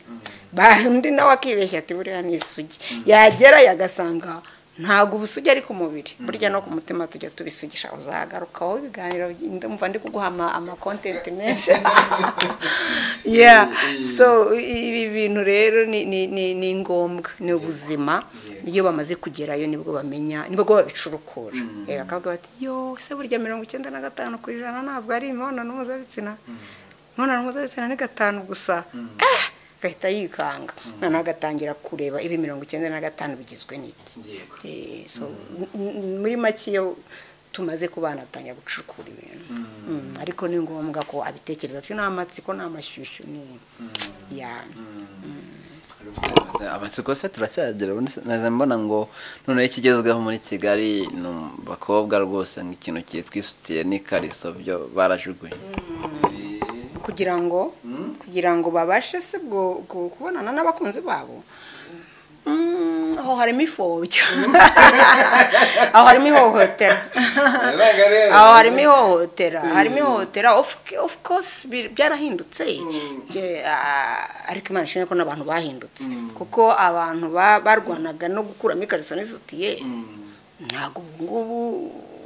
Ba- undi nawe akibeshya ati buriya ni isugi yagera yagasanga ntabwo ubusugi ari ku mubiri burya no ku mutima tujya tubisugisha uzagaruka wowe ibiganiro ndumva ndi kuguha ama- amakontenti menshi yeah so i- ibi bintu rero ni- ni ni- ni ngombwa ni ubuzima iyo bamaze kugerayo nibwo bamenya nibwo babicurukura Eh, bakavuga bati yo se burya mirongo icyenda na gatanu ku ijana ntabwo ari imibonano mpuzabitsina imibonano mpuzabitsina ni gatanu gusa Ah! agahita yikanga noneho agatangira kureba ibi mirongo icyenda na gatanu bigizwe n'iki Yego. Eh, so m- m- muri make iyo tumaze kubana atangira gucukura ibintu Mm, ariko ni ngombwa ko abitekereza twe nta matsiko nta mashyushyu ni ya amatsiko se turacyagera ubundi se naza mbona ngo noneho ikigezweho muri kigali ni abakobwa rwose nk'ikintu cyitwa isutiye n'ikariso byo barajugunye kugira ngo kugira ngo babashe se bwo bwo kubonana n'abakunzi babo Mm, aho harimo ifobya aho harimo ihohotera aho harimo ihohotera harimo ihohotera of of course bi- byarahindutse Je, ah, ariko imana ishimwe ko n'abantu bahindutse kuko abantu ba- barwanaga no gukuramo ikariso n'isutiye ntabwo ubu ngubu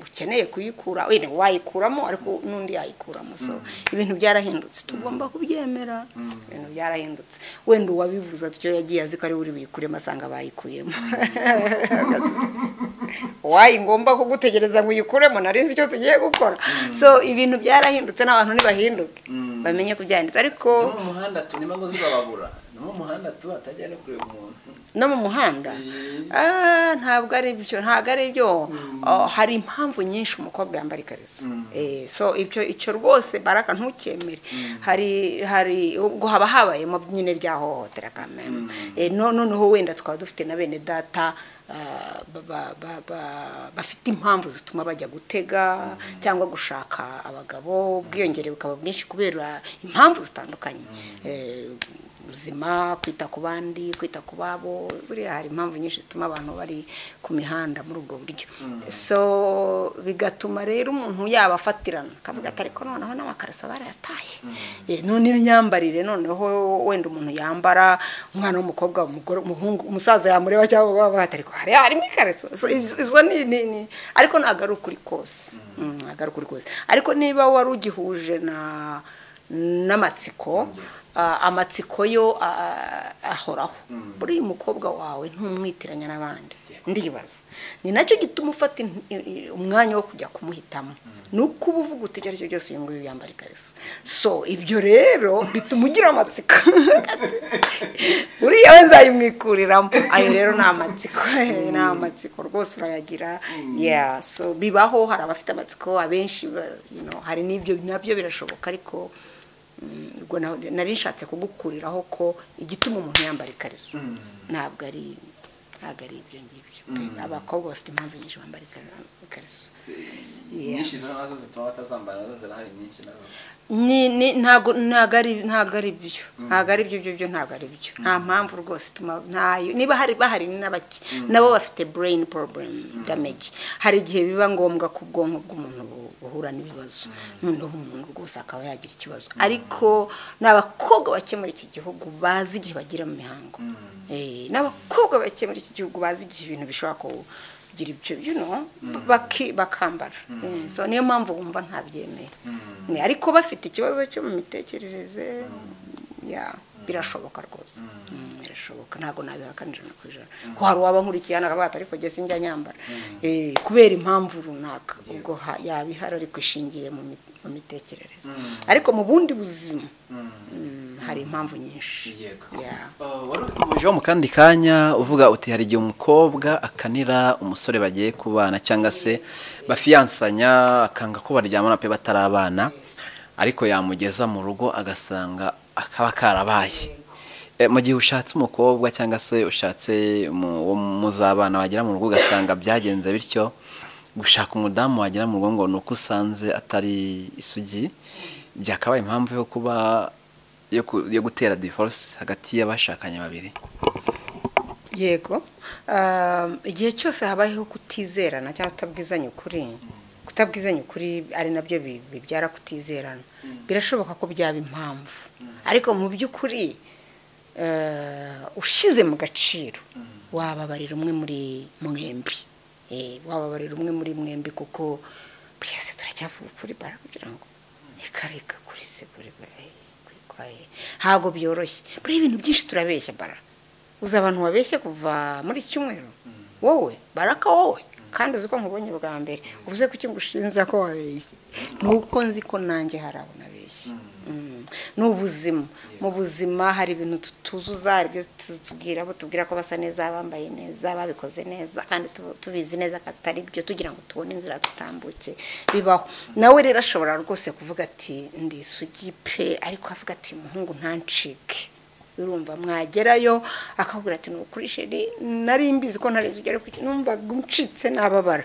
ukeneye kuyikura wenda wayikuramo ariko n'undi yayikuramo so ibintu byarahindutse tugomba kubyemera ibintu byarahindutse wenda uwabivuze atyo yagiye azi ko ari we uri buyikuremo asanga bayikuyemo wayi ngomba kugutegereza ngo uyikuremo nari nzi icyo tugiye gukora so ibintu byarahindutse n'abantu ntibahinduke bamenye ko byahindutse ariko mu muhanda tunima ngo zibababura ni mu muhanda tu hatajya no kureba umuntu no mu muhanda Ah, ntabwo ari byo ntabwo ari byo Oh, hari impamvu nyinshi umukobwa yambara ikariso Eh, so ibyo icyo rwose baraka ntukemere hari hari ubwo haba habayemo nyine rya hohotera kameme Eh, no- noneho wenda twaba dufite na bene data ah, ba- ba- ba- ba- bafite impamvu zituma bajya gutega cyangwa gushaka abagabo ubwiyongere bukaba bwinshi kubera impamvu zitandukanye Eh, ubuzima kwita ku bandi kwita ku babo buriya hari impamvu nyinshi zituma abantu bari ku mihanda muri ubwo buryo so bigatuma rero umuntu yaba afatirana akavuga ati ariko noneho n'amakarasa barayataye Eh, none imyambarire noneho wenda umuntu yambara umwana w'umukobwa umugore umuhungu umusaza yamureba cyangwa baba ariko hariya harimo ikariso So, izo izo ni ni ni ariko ntabwo ari ukuri kose Mm, ntabwo ari ukuri kose ariko niba wari ugihuje na n'amatsiko ah, amatsiko yo ah, ahoraho buriya umukobwa wawe ntumwitiranya n'abandi ndibaza ni nacyo gituma ufata in- i- i- umwanya wo kujya kumuhitamo ni uko uba uvuga uti ibyo aribyo byose uyu nguyu yambara ikariso so ibyo rero bituma ugira amatsiko uriya we nzayimwikuriramo ayo rero ni amatsiko eh, ni amatsiko rwose urayagira yeah so bibaho hari abafite amatsiko abenshi ba- you know, hari n'ibyo nabyo birashoboka ariko Mm, ubwo na- nari nshatse kugukuriraho ko igituma umuntu yambara ikariso ntabwo ari ntabwo ari ibyo ngibyo abakobwa bafite impamvu nyinshi bambara ikari- ikariso Yeah. nyinshi zimwe nazo zituma batazambara nazo zirahari nyinshi nazo ni ni ntago ntago ari ntago ari byo ntago ari byo byo byo ntago ari byo nta mpamvu rwose ituma ntayo niba hari bahari ni n'abaki nabo bafite brain problem damage hari igihe biba ngombwa ko ubwonko bw'umuntu bu- buhura n'ibibazo noneho umuntu rwose akaba yagira ikibazo ariko ni abakobwa bake muri iki gihugu bazi igihe bagira mu mihango Eh, ni abakobwa bake muri iki gihugu bazi igihe ibintu bishobora ku kugira ibyo you know, baki- bakambara Eh, so niyo mpamvu wumva ntabyemeye Eh, ariko bafite ikibazo cyo mu mitekerereze ya birashoboka rwose Mm, birashoboka ntabwo nabihakanira no ku ijana ko hari uwaba nkurikiye hano akavuga ati ariko njye sinjya nyambara Eh, kubera impamvu runaka ubwo ha- yaba ihari ariko ishingiye mu mi- mu mitekerereze ariko mu bundi buzima mm, hari impamvu nyinshi Yeah. wari uri mu kandi kanya uvuga uti hari igihe umukobwa akanira umusore bagiye kubana cyangwa se bafiyansanya akanga ko baryamana pe batarabana ariko yamugeza mu rugo agasanga akaba karabaye Eh, mu gihe ushatse umukobwa cyangwa se ushatse mu- uwo muzabana wagera mu rugo ugasanga byagenze bityo gushaka umudamu wagera mu rugo ngo ni uko usanze atari isugi byakabaye impamvu yo kuba yo, ku, yo gutera divorce hagati y'abashakanye babiri yego Um, igihe cyose habayeho kutizerana cyangwa kutabwizanya ukuri kutabwizanya ukuri ari nabyo bi- bibyara kutizerana birashoboka ko byaba impamvu ariko mu by'ukuri eh, ushize mu gaciro wababarira umwe muri mwembi Eh, wababarira umwe muri mwembi kuko twese turacyavuga ukuri bara kugira ngo reka reka kuri se kuri kuri- kuri kwa ye." ntabwo byoroshye buriya ibintu byinshi turabeshya bara uzi abantu babeshye kuva muri iki cyumweru wowe baraka wowe kandi uzi ko nkubonye bwa mbere ubuze kuki ngo ushinja ko wabeshye ni uko nzi ko nanjye hari abo nabeshye Mm. ni ubuzima mu buzima hari ibintu tutuzuza hari ibyo tubwira abo tubwira ko basa neza bambaye neza babikoze neza kandi tu- tubizi neza ko atari byo tugira ngo tubone inzira dutambuke bibaho nawe rero ashobora rwose kuvuga ati ndi isugi pe ariko avuga ati uyu muhungu ntancike urumva mwagerayo akakubwira ati nukuri sheri nari mbizi ko ntari zugera ku numvaga uncitse nababara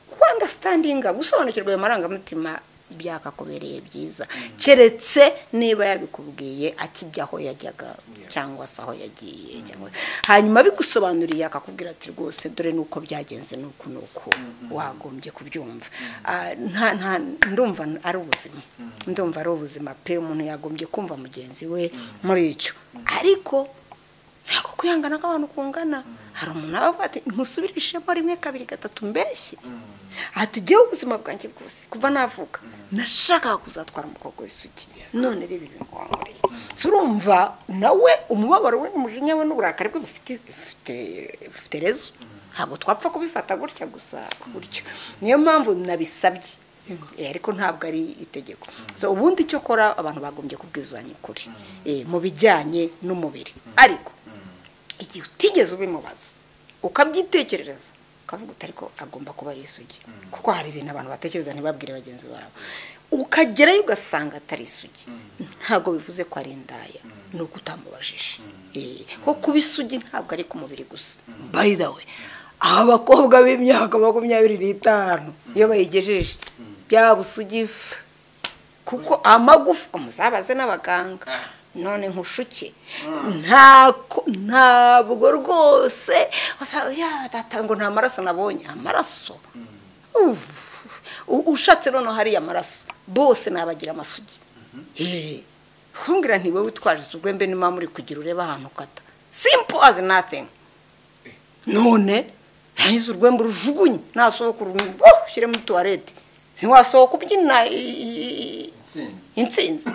kwanga standinga gusobanukirwa ayo marangamutima byakakubereye byiza keretse niba yabikubwiye akijya aho yajyaga cyangwa se aho yagiye cyangwa hanyuma bigusobanuriye akakubwira ati rwose dore nuko byagenze nuko nuko wagombye kubyumva Ah, nta nta ndumva ari ubuzima ndumva ari ubuzima pe umuntu yagombye kumva mugenzi we muri icyo ariko ntabwo kwihangana kw'abantu kungana hari umuntu aba avuga ati nkusubirishemo rimwe kabiri gatatu mbeshye hatugeho ubuzima bwanjye bwose kuva navuka nashakaga kuzatwara umukobwa w'isugi none rero ibi bingwanguriye turumva nawe umubabaro we n'umujinya we n'uburakari bwe bufite bufite- bufite rezo ntabwo twapfa kubifata gutya gusa gutyo niyo mpamvu nabisabye Eh, ariko ntabwo ari itegeko so ubundi cyo kora abantu bagombye kubwizanya ukuri eh, mu bijyanye n'umubiri ariko igihe utigeze ubimubaza ukabyitekerereza ukavuga uti ariko agomba kuba ari isugi kuko hari ibintu abantu batekereza ntibabwire bagenzi babo ukagerayo ugasanga atari isugi ntabwo bivuze ko ari indaya ni uko utamubajije Eh, ko kuba isugi ntabwo ari ku mubiri gusa by the way abakobwa b'imyaka makumyabiri n'itanu iyo bayigejeje byaba usugi f- kuko amagufa umuzabaze n'abaganga none nkushuke ntako ntabwo rwose usanga, "Ya, data ngo nta maraso nabonye amaraso Uff. U- ushatse noneho hariya amaraso bose nabagira amasugi Eh, nkumbwira ntiwe witwaje urwembe niba muri kugira urebe ahantu ukata simple as nothing none yahize urwembe urujugunye nasohoka urumuri ushyire muri tuwarete ntiwasohoka ubyina i- i- i- intsinzi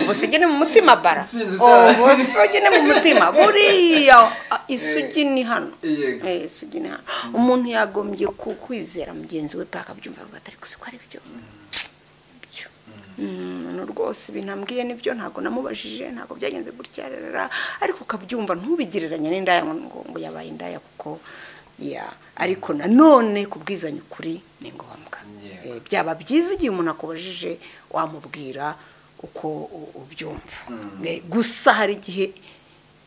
ubusugi ni mu mutima bara Intsinzi Oh, cyane. ubusugi ni mu mutima buriya ah, isugi ni hano Yego. Eh, isugi ni hano umuntu yagombye ku- kwizera mugenzi we paka abyumva avuga ati ariko si ko ari byo byo umuntu rwose ibintu ambwiye nibyo ntabwo namubajije ntabwo byagenze gutya rarara ariko ukabyumva ntubigereranye n'indaya ngo ngo- ngo yabaye indaya kuko ya ariko nanone kubwizanya ukuri ni ngombwa Yego. Eh, byaba byiza igihe umuntu akubajije wamubwira uko u- ubyumva Eh, gusa hari igihe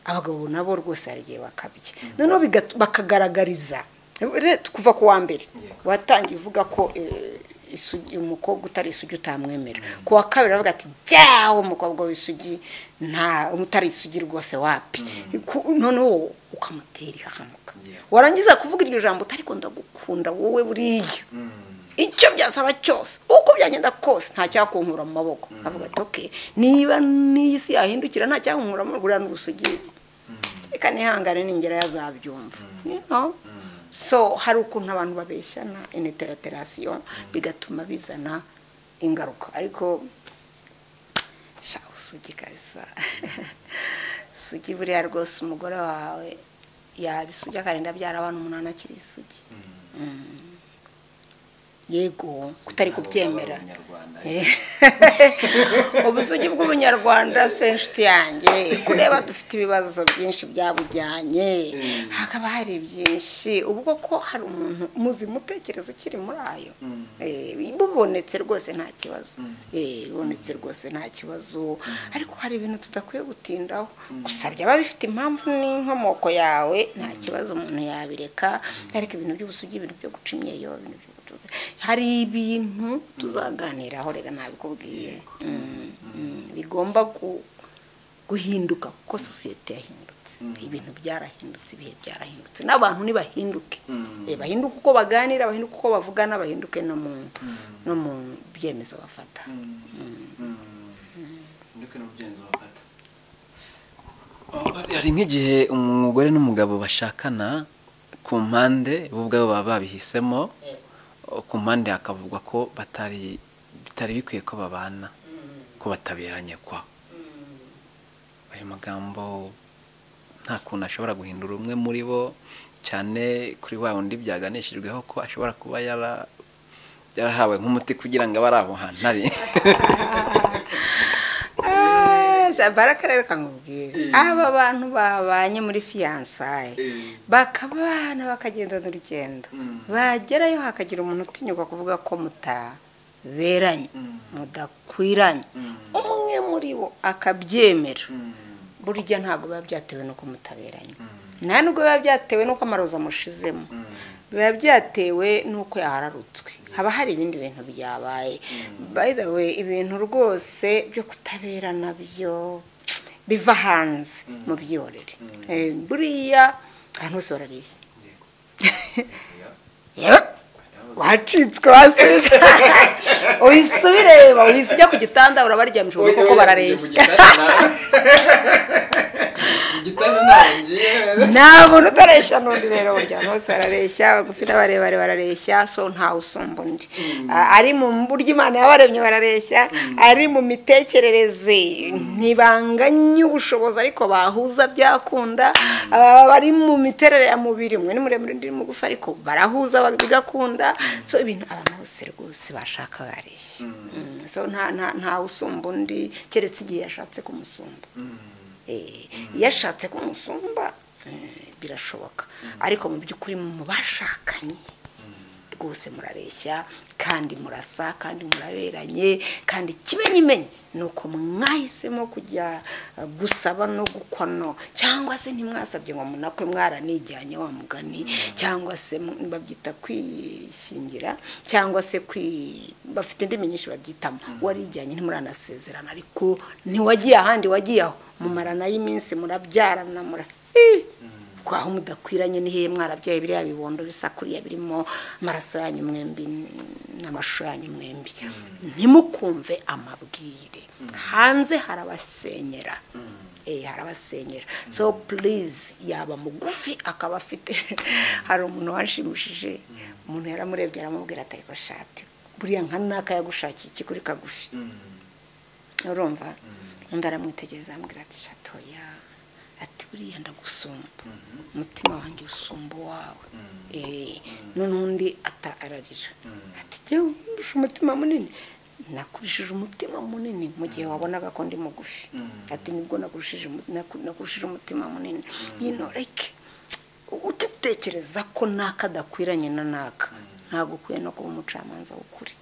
abagabo nabo rwose hari igihe bakabye noneho bigat- bakagaragariza Re- kuva ku wa mbere Yego. watangiye uvuga ko eh, isugi- umukobwa utari isugi utamwemera ku wa kabiri aravuga ati jyawe umukobwa w'isugi nta utari isugi rwose wapi Ku- noneho ukamutera ihahamuka Yego. warangiza kuvuga iryo jambo utari ndagukunda wowe buriya icyo byasaba cyose uko byagenda kose nta cyakunkura mu maboko avuga ati oke niba n'iyi si yahindukira nta cyakunkura mu buriya n'ubusugi reka nihangane ningera yazabyumva You know? so hari ukuntu abantu babeshyana ineteraterasiyo bigatuma bizana ingaruka ariko sha usugi kabisa sugi buriya rwose umugore wawe yaba isugi akarinda abyara abana umunani akiri isugi yego kutari kubyemera ubusugi bw'ubunyarwanda se inshuti yanjye kureba dufite ibibazo byinshi byabujyanye hakaba hari byinshi ubwo ko hari umuntu muzima utekereza ukiri muri ayo Eh, bubonetse rwose nta kibazo Eh, bubonetse rwose nta kibazo ariko hari ibintu tudakwiye gutindaho gusa byaba bifite impamvu n'inkomoko yawe nta kibazo umuntu yabireka ariko ibintu by'ubusugi ibintu byo guca imyeyo ibintu byo gucuruza hari ibintu tuzaganiraho reka nabikubwiye Mm, mm, bigomba ku- guhinduka kuko sosiyete yahindutse ibintu byarahindutse ibihe byarahindutse n'abantu ntibahinduke Eh, bahinduke uko baganira bahinduke uko bavugana bahinduke no mu no mu byemezo bafata hari nk'igihe umugore n'umugabo bashakana ku mpande bo ubwabo baba babihisemo ku mpande hakavugwa ko batari bitari bikwiye ko babana ko bataberanye kwa ayo magambo nta kuntu ashobora guhindura umwe muri bo cyane kuri wa wundi byaganishijweho ko ashobora kuba yara yarahawe nk'umuti kugira ngo abe ari aho hantu ari barakarere kamubwira aba bantu babanye muri fiyansaye bakabana bakagenda n'urugendo bagerayo hakagira umuntu utinyuka kuvuga ko mutaberanye mudakwiranye umwe muri bo akabyemera burya ntabwo biba byatewe n'uko mutaberanye nta nubwo biba byatewe n'uko amaroza amushizemo biba byatewe n'uko yahararutswe haba hari ibindi bintu byabaye by the way ibintu rwose byo kutabera nabyo biva hanze mu byihorere Eh, buriya ahantu hose barariye Yewe, wacitswe wasira uhise ubireba uhise ujya ku gitanda urabaryamije ubona koko barareye nta muntu utareshya n'undi rero burya abantu bose barareshya abagufi n'abarebare barareshya so ntawe usumba undi A- ari mu buryo imana yabaremye barareshya ari mu mitekerereze ntibanganye ubushobozi ariko bahuza byakunda Aba bari mu miterere ya mubiri umwe ni muremure undi ni mugufi ariko barahuza ba- bigakunda so ibintu abantu bose rwose bashaka bareshya Mm, so nta- nta- ntawe usumba undi keretse igihe yashatse kumusumba Eh, iyo ashatse kumusumba eh, birashoboka ariko mu by'ukuri mu bashakanye rwose murareshya kandi murasa kandi muraberanye kandi ikimenyimenyi ni uko mwahisemo kujya eh, gusaba no gukono cyangwa se ntimwasabye ngo munakwe mwaranijyanye wa mugani cyangwa se mu- babyita kwishingira cyangwa se kwi bafite indimi nyinshi babyitamo warijyanye ntimuranasezerana ariko ntiwagiye ahandi wagiye aho mumarana y'iminsi murabyarana mura Ih! kwaho mudakwiranye ni hehe mwarabyaye biriya bibondo bisa kuriya birimo amaraso yanyu mwembi n'amashusho yanyu mwembi ntimukumve amabwire hanze harabasenyera Eh, harabasenyera so please yaba mugufi akaba afite hari umuntu wanshimishije umuntu yaramurebye aramubwira atari shati buriya nka naka yagushakiye iki kuri kagufi urumva undi aramwitegereza amubwira ati shatoya ati buriya ndagusumba umutima wanjye usumba wawe none undi ata- ararira ati jyewe ndusha umutima munini nakurishije umutima munini mu gihe wabonaga ko ndi mugufi ati nibwo nakurishije umu- naku- nakurishije umutima munini yinoreke utitekereza ko naka adakwiranye na naka ntabwo ukwiye no kuba umucamanza w'ukuri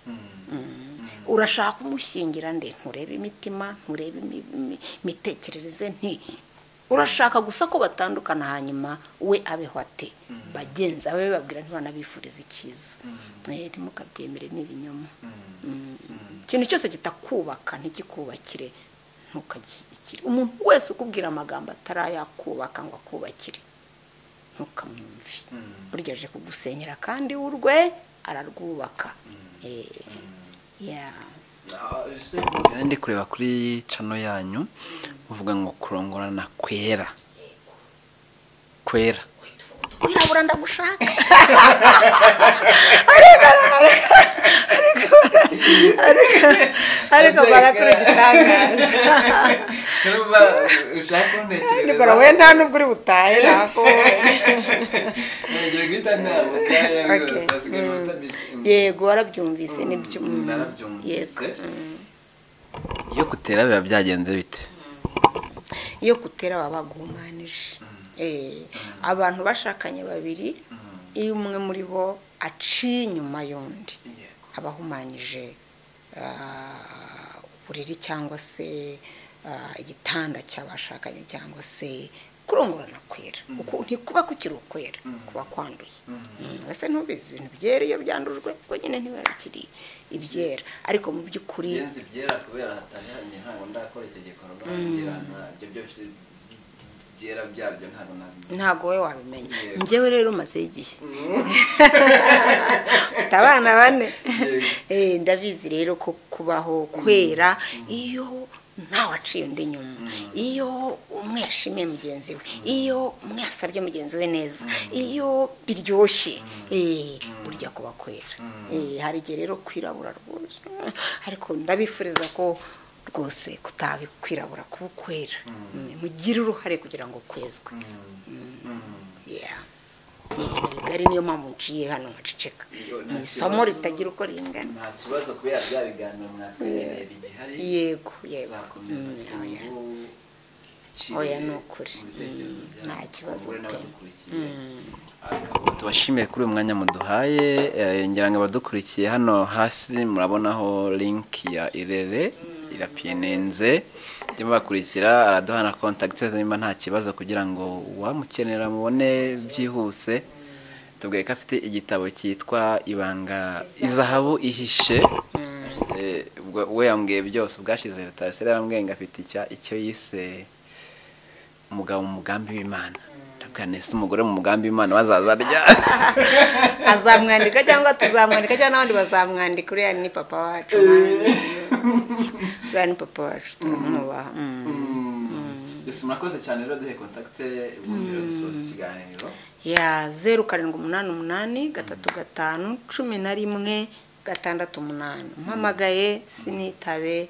urashaka kumushyingira nde nturebe imitima nturebe imi- imi- imitekerereze nti urashaka gusa ko batandukana hanyuma we abeho ate bagenzi abe babwira ntibanabifuriza icyiza Eh, ntimukabyemere n'ibinyoma ikintu cyose kitakubaka ntikikubakire ntukagishyigikire umuntu wese ukubwira amagambo atarayakubaka ngo akubakire ntukamwumve burya aje kugusenyera kandi urwe ararwubaka Eh, yeah. ndi kureba kuri cano yanyu muvuga ngo kurongorana kwera kwera wirabura ndagushaka ariko barakora igitangaza Nubwo ushaka kuntekereza nibwo we nta n'ubwo uri butahe nakubonye ngiye guhita ntabuka Okay. Mm. yego warabyumvise nibyo mm, yego mm. iyo gutera biba byagenze bite iyo gutera baba baguhumanije Eh, abantu bashakanye babiri iyo umwe muri bo aciye inyuma y'undi aba ahumanyije ah, uburiri cyangwa se ah, igitanda cy'abashakanye cyangwa se kurongorana kwera Uku- ntikuba kukiri ukwera kuba kwanduye Mm, ese ntubizi ibintu byera iyo byandujwe ubwo nyine ntibiba bikiri ibyera ariko mu by'ukuri ingenzi byera kubera hataranye ntabwo ndakora iki gikorwa ngira ntabyo byose byera byabyo ntabwo nabimenye ntabwo wowe wabimenya Yego. njyewe rero umaze igihe ufite abana bane Yego. Eh, ndabizi rero ko kubaho kwera iyo ntawe aciye undi nyuma iyo umwe yashimiye mugenzi we iyo umwe yasabye mugenzi we neza iyo biryoshye eh, burya kuba kwera Eh, hari igihe rero kwirabura rwose ariko ndabifuriza ko rwose kutabikwirabura kuba ukwera Mm, mugire uruhare kugira ngo kwezwe Yeah. ni ibintu bigari niyo mpamvu nciye hano nkaceceka Iyo nta ni isomo kibazo. ritagira uko ringana nta kibazo kubera bya biganiro mwatwemerera igihari yego yego zakomeza Mm, oya. cyangwa Oya, ni ukuri. Mm, nta kibazo pe. tubashimire kuri uyu mwanya muduhaye eh, ngira ngo abadukurikiye hano hasi murabonaho link ya irere irapinenze jya mubakurikira araduha na kontakiti niba nta kibazo kugira ngo uwamukenera mubone byihuse tubwiye ko afite igitabo cyitwa ibanga izahabu ihishe Eh, ubwo- we yambwiye byose ubwashize leta ya yarambwiye ngo afite icya- icyo yise umugabo mu mugambi w'imana ndabwira nese umugore mu mugambi w'imana bazaza ryari azamwandika cyangwa tuzamwandika cyangwa n'abandi bazamwandika uriya ni papa wacu uriya ni papa wacu turamwubaha Mm. ese murakoze cyane rero duhe kontakite ubundi rero dusoza ikiganiro ya zeru karindwi umunani umunani gatatu gatanu cumi na rimwe gatandatu umunani umpamagaye sinitabe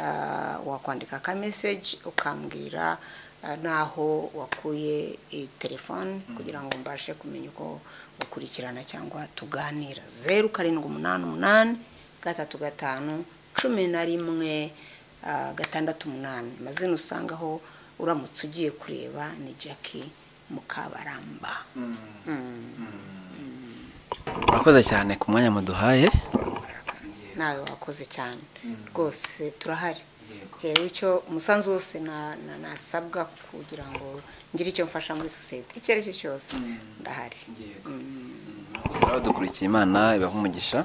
ah, wakwandika ka message ukambwira ah, naho wakuye iyi telefone kugira ngo mbashe kumenya uko ukurikirana cyangwa tuganira zeru karindwi umunani umunani gatatu gatanu cumi na rimwe ah, gatandatu umunani amazina usangaho uramutse ugiye kureba ni jackie mukabaramba murakoze cyane ku mwanya muduhaye nawe wakoze cyane rwose turahari rero icyo umusanzu wose na- na- nasabwa kugira ngo ngire icyo mfasha muri sosiyete icyo ari cyo cyose ndahari murakoze rero dukurikiye imana ibaha umugisha